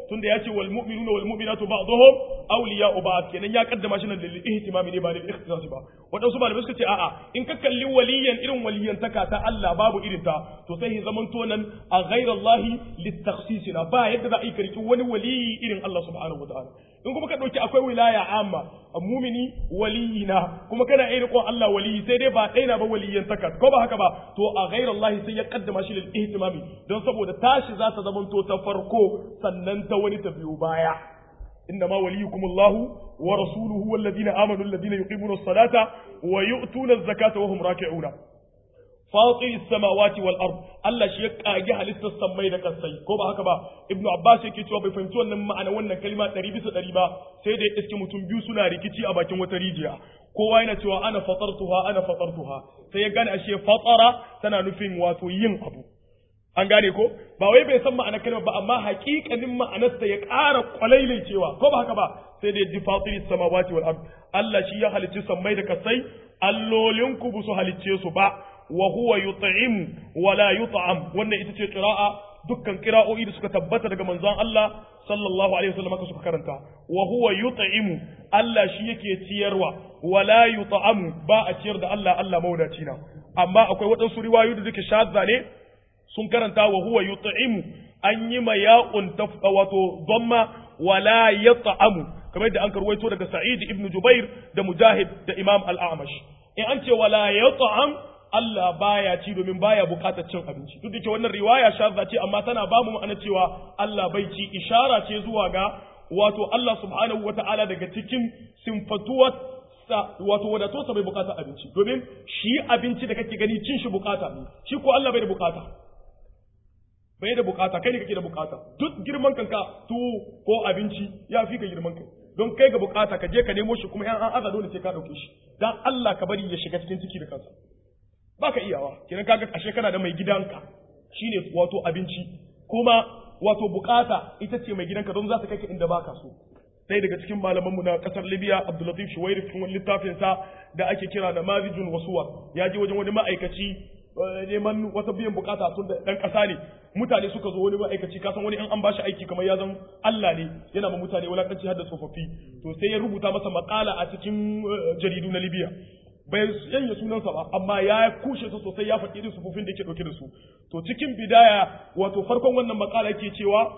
tunda ya ce wal mu'minuna wal mu'minatu ba'dhum awliya'u ba'd kenan ya kaddama shi nan lil ihtimami ne ba lil ikhtisas ba wadansu malamai suka ce a'a in ka kalli waliyan irin waliyantaka ta Allah babu irin ta to sai ya zamanto nan a ghairallahi litakhsisina ba yadda za a yi karki wani waliyi irin Allah subhanahu wataala in kuma ka dauki akwai wilaya amma mumini waliyina kuma kana iya riƙon Allah waliyi sai dai ba ɗaya na ba waliyan takat ko ba haka ba to a ghairallahi sai ya kaddama shi lil ihtimami don saboda tashi za ta zamanto ta farko sannan ta wani ta biyo baya إنما وليكم الله ورسوله والذين آمنوا الذين يقيمون الصلاة ويؤتون الزكاة وهم راكعون فاطر السماوات والأرض الله شي يقاجي halittar sammai da kasai ko ba haka ba ibnu abbas yake cewa bai fahimci wannan ma'ana wannan kalma 100 bisa 100 ba sai da iske mutum biyu suna rikici a bakin wata rijiya kowa yana cewa ana fatartuha ana fatartuha sai ya gane ashe fatara tana nufin wato yin abu an gane ko ba wai bai san ma'anar kalmar ba amma haƙiƙanin ma'anarsa ya ƙara kwalailai cewa ko ba haka ba sai da ji fatiris samawati wal ard Allah shi ya halicci sammai da kasai allolin ku bu su halicce su ba wa huwa yut'im wa la yut'am wannan ita ce qira'a dukkan qira'o'i da suka tabbata daga manzon Allah sallallahu alaihi wasallam ka suka karanta wa huwa yut'im Allah shi yake ciyarwa wa la yut'am ba a ciyar da Allah Allah maudaci na amma akwai waɗansu riwayoyi da suke shadda ne sun karanta wa huwa yut'imu an yi ma ya'un tafqa wato dhamma wala yat'amu kamar da an karwaito daga Sa'id ibn Jubair da Mujahid da Imam Al-A'mash in an ce wala yat'am Allah baya ci domin baya bukatar cin abinci duk da ke wannan riwaya shadda ce amma tana ba mu ma'ana cewa Allah bai ci ishara ce zuwa ga wato Allah subhanahu wata'ala daga cikin simfatuwar wato wadato sa bai bukata abinci domin shi abinci da kake gani cin shi bukata ne shi ko Allah bai da bukata bai da bukata kai ne kake da bukata duk girman kanka tuwo ko abinci ya fi ka girman kai don kai ga bukata ka je ka nemo shi kuma yan an aza dole sai ka dauke shi dan Allah ka bari ya shiga cikin ciki da kansa baka iyawa kenan kaga ashe kana da mai gidanka shine wato abinci kuma wato bukata ita ce mai gidanka don za ta kai ka inda baka so sai daga cikin malamanmu na kasar Libya Abdulatif Shuwairi cikin wani littafin sa da ake kira da Mazijun Wasuwa ya je wajen wani ma'aikaci neman wata biyan bukata tun da dan kasa ne mutane suka zo wani ma'aikaci kasan wani in an bashi aiki kamar ya zan Allah ne yana ma mutane wulakanci har da tsofaffi to sai ya rubuta masa makala a cikin jaridu na Libya bai yanya sunansa ba amma ya kushe su sosai ya faɗi irin sufufin da yake ɗauke da su to cikin bidaya wato farkon wannan makala yake cewa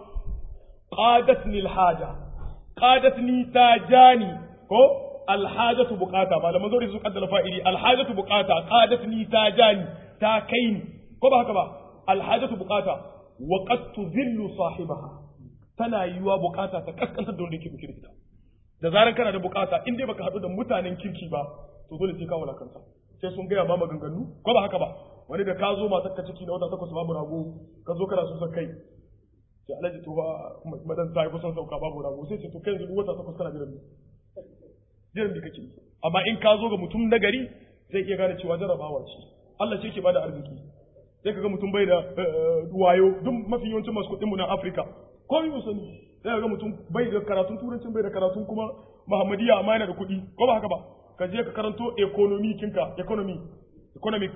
qadatni alhaja qadatni tajani ko alhajatu bukata malaman zuri su kaddala fa'ili alhajatu bukata qadatni tajani ta kai ni ko ba haka ba alhajatu bukata wa qad tudhillu sahibaha tana yiwa bukata ta kaskantar da wanda yake dauke da ita da zaran kana da bukata in dai baka hadu da mutanen kirki ba to dole sai ka wulakanta sai sun gaya ma maganganu ko ba haka ba wani da ka zo matar ka ciki na wata takwas babu rago ka zo kana so kai sai alaji to ba madan ta yi kusan sauka babu rago sai ce to kai yanzu wata takwas kana jiran jiran da kake amma in ka zo ga mutum na gari zai iya gane cewa jarabawa ce Allah ce ke bada arziki sai kaga mutum bai da wayo duk mafi yawancin masu kuɗin mu na Afirka ko yi sani sai kaga mutum bai da karatun turancin bai da karatun kuma Muhammadiyya amma yana da kuɗi ko ba haka ba ka je ka karanto economy kinka economy economic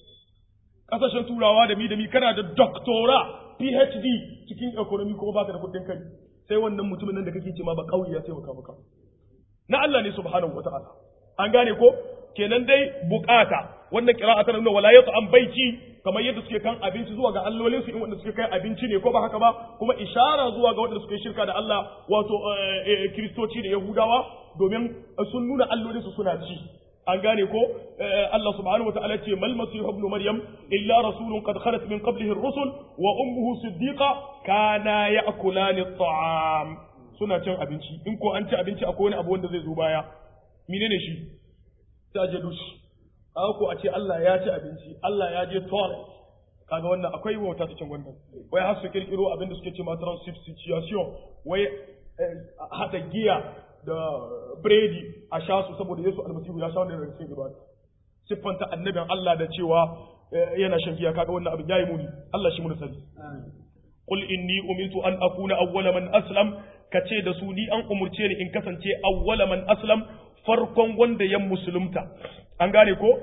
kasashen turawa da mi da mi kana da doctora PhD cikin economy kuma baka da kuɗin kai sai wannan mutumin nan da kake ce ma ba kauye ya taimaka maka na Allah ne subhanahu wata'ala an gane ko kenan dai bukata wannan qira'a tana nuna wala an baiti kamar yadda suke kan abinci zuwa ga allolinsu in wanda suke kai abinci ne ko ba haka ba kuma ishara zuwa ga wanda suke shirka da Allah wato kristoci da yahudawa domin sun nuna allolinsu suna ci an gane ko Allah subhanahu wa ta'ala ce mal masih ibn maryam illa rasulun qad khalat min qablihi ar-rusul wa ummuhu siddiqa kana ya'kulani at-ta'am suna cin abinci in ko an ci abinci akwai wani abu wanda zai zo baya menene shi ta je dushi aka ko a ce Allah ya ci abinci Allah ya je toilet kaga wannan akwai wauta cikin wannan wai har su kirkiro abin da suke ce ma substitution wai hada giya da biredi a sha su saboda Yesu almasihu ya sha wannan daga cikin ibada siffanta annabin Allah da cewa yana shan giya kaga wannan abin yayi muni Allah shi mun sani qul inni umirtu an akuna awwala man aslam kace da su ni an umurce ni in kasance awwala man aslam farkon wanda ya musulunta an gane ko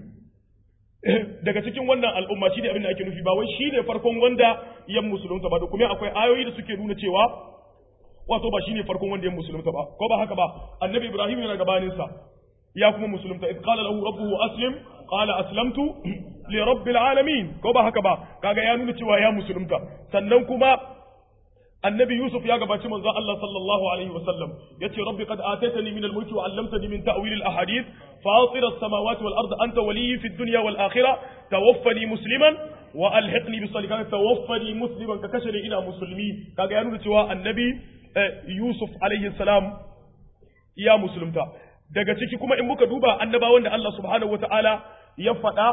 daga cikin wannan al'umma shi ne abin da ake nufi ba wai shi ne farkon wanda ya musulunta ba da kuma akwai ayoyi da suke nuna cewa wato ba shine farkon wanda ya musulunta ba ko ba haka ba annabi ibrahim yana gabanin sa ya kuma musulunta id qala lahu rabbuhu aslim qala aslamtu li rabbil alamin ko ba haka ba kaga ya nuna cewa ya musulunta sannan kuma annabi yusuf ya gabaci manzo Allah sallallahu alaihi wasallam yace rabbi qad ataitani min al-mulki wa 'allamtani min ta'wil al-ahadith fatir as-samawati wal ardi anta waliyyi fid dunya wal akhirah tawaffani musliman wa alhiqni bis salihin tawaffani musliman ka kashe ina musulmi kaga ya nuna cewa annabi yusuf alaihi salam ya musulunta daga ciki kuma in muka duba annabawan da Allah subhanahu wataala ya faɗa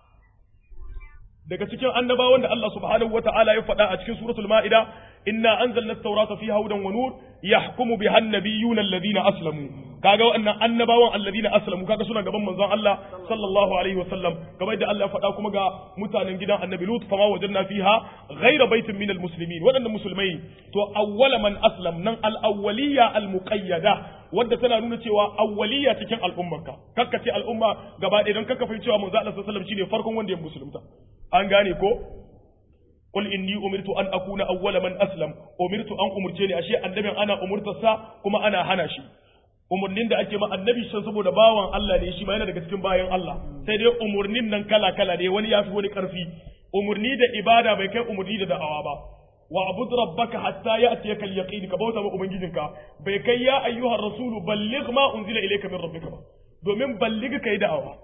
daga cikin annabawan da Allah subhanahu wataala ya faɗa a cikin suratul ma'ida inna anzalna at-taurata fiha hudan wa nur yahkumu biha an-nabiyyuna alladhina aslamu kaga wannan annabawan alladhina aslamu kaga suna gaban manzon Allah sallallahu alaihi wa sallam kamar da Allah ya faɗa kuma ga mutanen gidan annabi Lut fama wajadna fiha ghayra baitin minal muslimin waɗannan musulmai to awwala man aslam nan al-awwaliyya al-muqayyada wadda tana nuna cewa awwaliyya cikin al'ummarka kakka ce al'umma gaba ɗaya don kakka fahimci cewa manzo Allah sallallahu alaihi wasallam shine farkon wanda ya musulunta an gane ko qul inni umirtu an akuna awwala man aslam umirtu an umurce ni ashe annabin ana umurtar sa kuma ana hana shi umurnin da ake ma annabi shan saboda bawan Allah ne shi ma yana daga cikin bayan Allah sai dai umurnin nan kala kala ne wani yafi wani karfi umurni da ibada bai kai umurni da da'awa ba wa abud rabbaka hatta ya'tiyaka al-yaqin ka bauta ma ubangijinka bai kai ya ayyuhar rasulu balligh ma unzila ilayka min rabbika ba domin balligh kai da'awa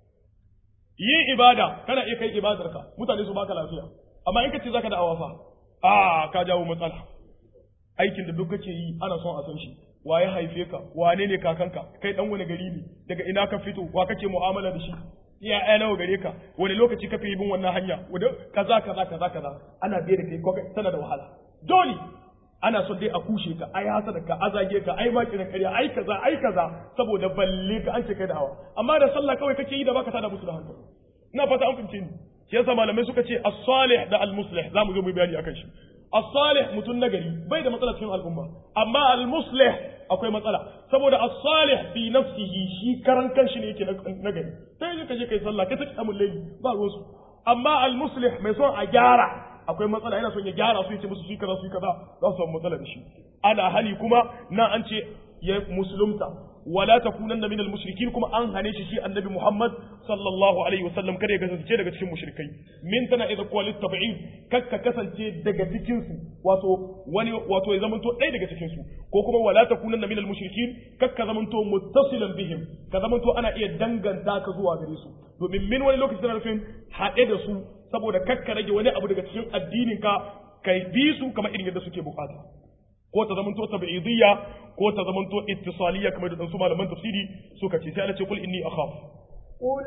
yin ibada kana iya kai ibadarka mutane su baka lafiya amma in ka ce zaka da'awa fa a ka jawo matsala aikin da duk kake yi ana son a san shi waye haife ka wane ne kakanka kai dan wani gari ne daga ina ka fito wa kake mu'amala da shi iya ai nawa gare ka wani lokaci ka fi bin wannan hanya wanda kaza kaza kaza kaza ana biye da kai ko tana da wahala dole ana son dai a kushe ka ai hasada ka azage ka ai ma kiran kariya ai kaza ai kaza saboda balle ka an ce kai da hawa amma da sallah kawai kake yi da baka tada musu da hankali ina fata an fahimce ni shi yasa malamai suka ce as-salih da al-muslih zamu zo mu bayani akan shi as-salih mutun nagari bai da matsala cikin al'umma amma al-muslih akwai matsala saboda as-salih bi nafsihi shi karan kanshi ne yake nagari sai ka je kai sallah kai ta amul layli ba ruwan su amma al-muslih mai son a gyara akwai matsala yana son ya gyara su yace musu su kaza su kaza za su samu matsala da shi ana hali kuma na an ce ya musulunta wala takunanna minal mushrikin kuma an hane shi shi annabi Muhammad sallallahu alaihi wasallam kada ya kasance daga cikin mushrikai min tana idza qalit tab'id kakka kasance daga cikin su wato wani wato ya zamanto ɗaya daga cikin su ko kuma wala takunanna minal mushrikin kakka zamanto muttasilan bihim ka zamanto ana iya danganta ka zuwa gare su domin min wani lokaci tana nufin haɗe da su saboda kakka rage wani abu daga cikin addinin ka kai bi su kamar irin yadda suke bukata ko ta zamanto tab'idiyya ko ta zamanto ittisaliyya kamar da su malaman tafsiri suka ce sai Allah ce kul inni akhaf
قل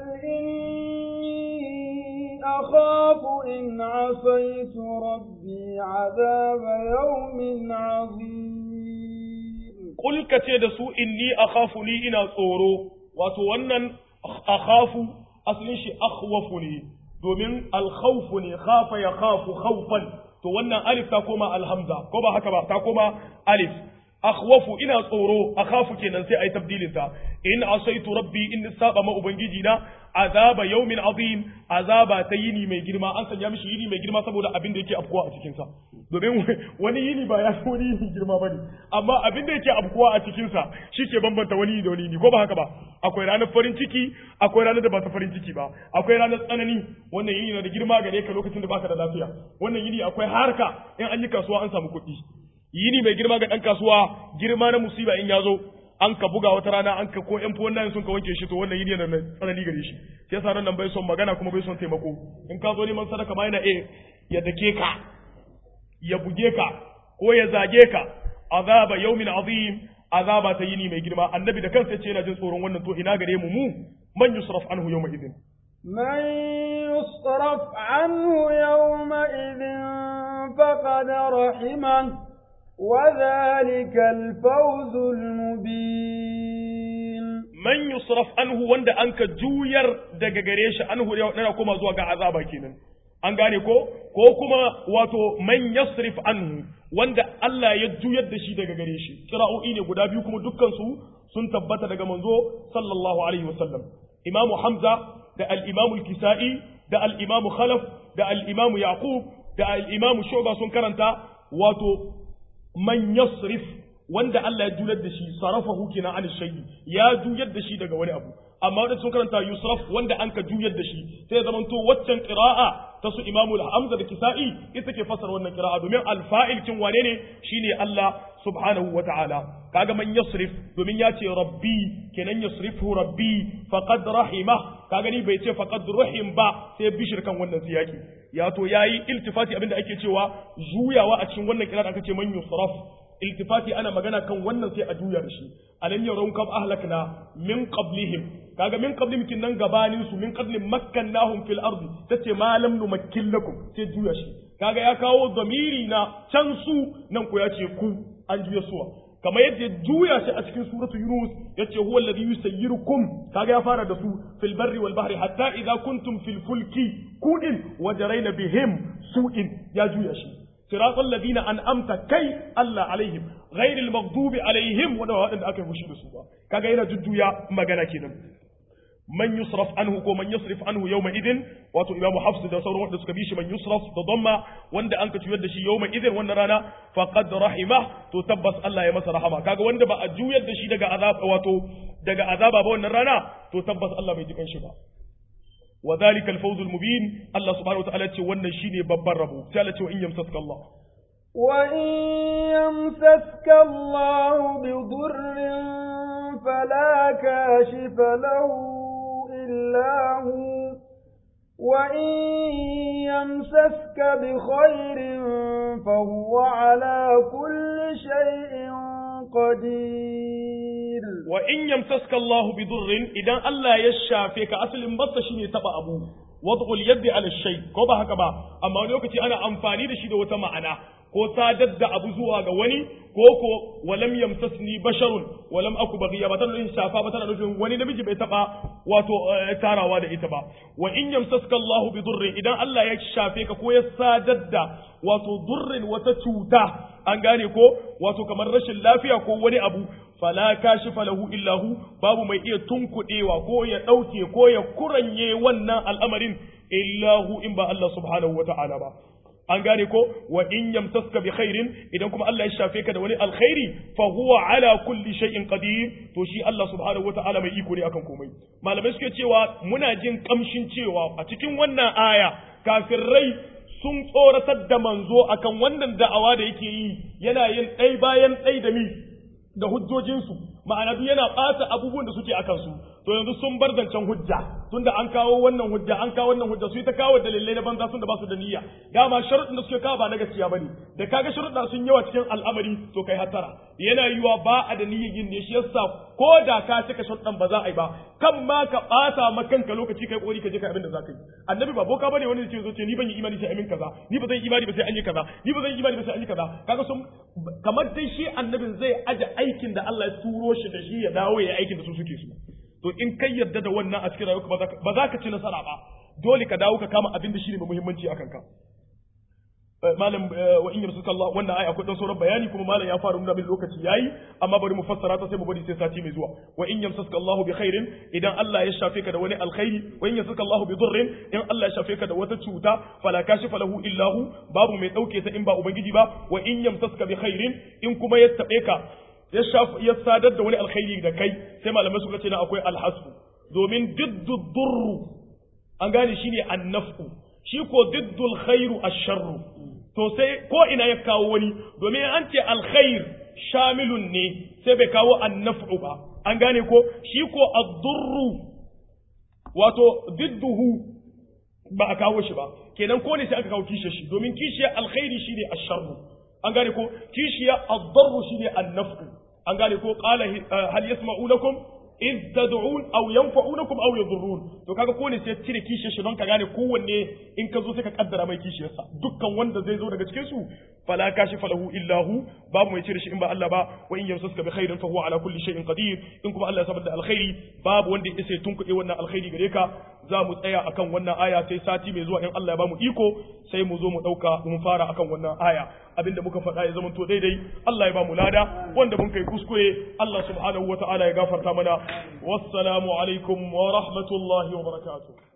إني أخاف إن عصيت ربي عذاب يوم عظيم
Kul ka ce da su inni akhafu ni ina tsoro wato wannan akhafu asalin shi akhwafu ne domin alkhawfu ne khafa ya khafu khawfan to wannan alif ta koma alhamza ko ba haka ba ta koma alif akhwafu ina tsoro akhafu kenan sai ayi tabdilin ta in asaitu rabbi in saba ma ubangiji na azaba yawmin azim azaba ta yini mai girma an sanya mishi yini mai girma saboda abin da yake afkuwa a cikin sa domin wani yini ba ya fi wani yini girma bane amma abin da yake afkuwa a cikin sa shike bambanta wani da wani yini ko ba haka ba akwai ranar farin ciki akwai ranar da ba ta farin ciki ba akwai ranar tsanani wannan yini na da girma gare ka lokacin da baka da lafiya wannan yini akwai harka in an yi kasuwa an samu kuɗi yini mai girma ga ɗan kasuwa girma na musiba in ya zo an ka buga wata rana an ka ko yan fuwan nan sun ka wanke shi to wannan yini yana tsanani gare shi sai yasa nan bai son magana kuma bai son taimako in ka zo neman sadaka ma yana eh ya dake ka ya buge ka ko ya zage ka azaba yawmin azim azaba ta yini mai girma annabi da kansa ce yana jin tsoron wannan to ina gare mu mu man yusraf anhu yawma idin
من يصرف عنه يومئذ فقد رحمه وذلك الفوز المبين
man yusraf anhu wanda an ka juyar daga gare shi anhu yana kuma zuwa ga azaba kenan an gane ko ko kuma wato man yasrif anhu wanda Allah ya juyar da shi daga gare shi qira'o'i ne guda biyu kuma dukkan su sun tabbata daga manzo sallallahu alaihi wasallam imamu hamza da al-imamu al-kisa'i da al-imamu khalaf da al-imamu yaqub da al-imamu shu'ba sun karanta wato man yasrif wanda Allah ya juyar da shi sarafahu kenan an shay'i ya juyar da shi daga wani abu amma wanda sun karanta yusraf wanda an ka juyar da shi sai ya zamanto waccan qira'a ta su imamul hamza da kisa'i ita ke fasar wannan qira'a domin alfa'il kin wane ne shine Allah subhanahu wa ta'ala kaga man yasrif domin ya ce rabbi kenan yasrifu rabbi faqad rahima kaga ni bai ce faqad rahim ba sai bishir kan wannan siyaki ya to yayi iltifati abinda ake cewa juyawa a cikin wannan qira'a aka ce man yusraf iltifati ana magana kan wannan sai a juya da shi alam yarawun kam ahlakna min qablihim kaga min qablihim kin nan gabanin su min qablin makkannahum fil ardi tace ma lam numakkin lakum sai juya shi kaga ya kawo zamiri na can su nan ko ya ce ku an juya suwa kamar yadda juya shi a cikin suratu yunus yace huwa alladhi yusayyirukum kaga ya fara da su fil barri wal bahri hatta idza kuntum fil fulki kudin wajaraina bihim su'in ya juya shi صراط الذين أنعمت كي الله عليهم غير المغضوب عليهم ولا وأن أكل مشي بسوبا كذا هنا جدو يا مجانا كده من يصرف عنه كو من يصرف عنه يومئذ واتو إمام حفص ده سورة وحدة سكبيش من يصرف ضم وند أنك تيود شي يومئذ وند رانا فقد رحمه تتبس الله يمس رحمه كذا وند بقى جويد شي دقا عذاب واتو دقا عذاب أبو وند رانا تتبس الله بيجيكن شبا وذلك الفوز المبين الله سبحانه وتعالى ce wannan shine babban rabo sai Allah ce in yamsaska Allah
وإن يمسسك الله بضر فلا كاشف له إلا هو وإن يمسسك بخير فهو على كل شيء قدير
وإن يمسسك الله بضر إذا الله يشافيك أصل بس شيني تبع أبوه wad'ul yaddi ala shay ko ba haka ba amma wani lokaci ana amfani da shi da wata ma'ana ko sadar da abu zuwa ga wani ko ko walam yamsasni basharun walam aku baghiya ba tana nufin shafa ba tana nufin wani namiji bai taba wato tarawa da ita ba wa in yamsaska Allahu bi durrin idan Allah ya shafe ka ko ya sadar da wato durrin wata cuta an gane ko wato kamar rashin lafiya ko wani abu fala kashifa lahu illahu babu mai iya tunkuɗewa ko ya ɗauke ko ya kuranye wannan al'amarin illahu in ba Allah subhanahu wata'ala ba an gane ko wa in yamsaska bi khairin idan kuma Allah ya shafe ka da wani alkhairi fa huwa ala kulli shay'in qadir to shi Allah subhanahu wata'ala mai iko ne akan komai malamai suke cewa muna jin kamshin cewa a cikin wannan aya kafirai sun tsoratar da manzo akan wannan da'awa da yake yi yana yin ɗai bayan ɗai da mi da hujjojinsu ma'ana duk yana ɓata abubuwan da suke a kansu to yanzu sun bar zancen hujja tunda an kawo wannan hujja an kawo wannan hujja su yi ta kawo dalilai na banza sun da ba su da niyya dama sharuɗin da suke kawo ba na gaskiya bane da kaga sharuɗa sun yawa cikin al'amari to kai hatara yana yiwa ba a da niyyar yin ne shi yasa ko da ka cika sharuɗan ba za a yi ba kan ma ka ɓata ma kanka lokaci kai ƙori ka je ka abin da za ka yi annabi ba boka bane wani da ce zo ce ni ban yi imani sai amin kaza ni ba zan yi imani ba sai an yi kaza ni ba zan yi imani ba sai an yi kaza kaga sun kamar dai shi annabin zai aje aikin da Allah ya turo shi da shi ya dawo ya aikin da su suke so to in kai yarda da wannan a cikin rayuwarka ba za ka ci nasara ba dole ka dawo ka kama abin da shi ne mai muhimmanci akan ka malam wa in yamsuka Allah wannan aya akwai dan sauran bayani kuma malam ya fara nuna min lokaci yayi amma bari mu fassara ta sai mu bari sai sati mai zuwa wa in yamsuka Allah bi khairin idan Allah ya shafe ka da wani alkhairi wa in yamsuka Allah bi dhurrin in Allah ya shafe ka da wata cuta fala kashifa lahu illa hu babu mai dauke ta in ba ubangiji ba wa in yamsuka bi khairin in kuma ya tabe ka ya ya sadar da wani alkhairi da kai sai malamai suka ce na akwai alhasu domin diddu durru an gane shine annafu shi ko diddul khairu asharru to sai ko ina ya kawo wani domin an ce alkhair shamilun ne sai bai kawo annafu ba an gane ko shi ko addurru wato didduhu ba a kawo shi ba kenan ko ne sai aka kawo kishiyar shi domin kishiyar alkhairi shine asharru an gane ko kishiyar addarru shine annafu an gane ko qala hal yasma'unakum iz tad'un aw yanfa'unakum aw yadurrun to kaga ko ne sai cire kishiyar shi don ka gane kowanne in ka zo sai ka kaddara mai kishiyar sa dukkan wanda zai zo daga cikin su fala kashifa lahu illa hu babu mai cire shi in ba Allah ba wa in yamsaska bi khairin fa huwa ala kulli shay'in qadir in kuma Allah ya sabar da alkhairi babu wanda ya sai tunkuɗe wannan alkhairi gare ka za mu tsaya akan wannan aya sai sati mai zuwa in Allah ya ba mu iko sai mu zo mu dauka mu fara akan wannan aya abinda muka faɗa ya zama to daidai Allah ya ba mu lada wanda mun kai kuskure Allah subhanahu wa ta'ala ya gafarta mana wassalamu alaikum wa rahmatullahi wa barakatuh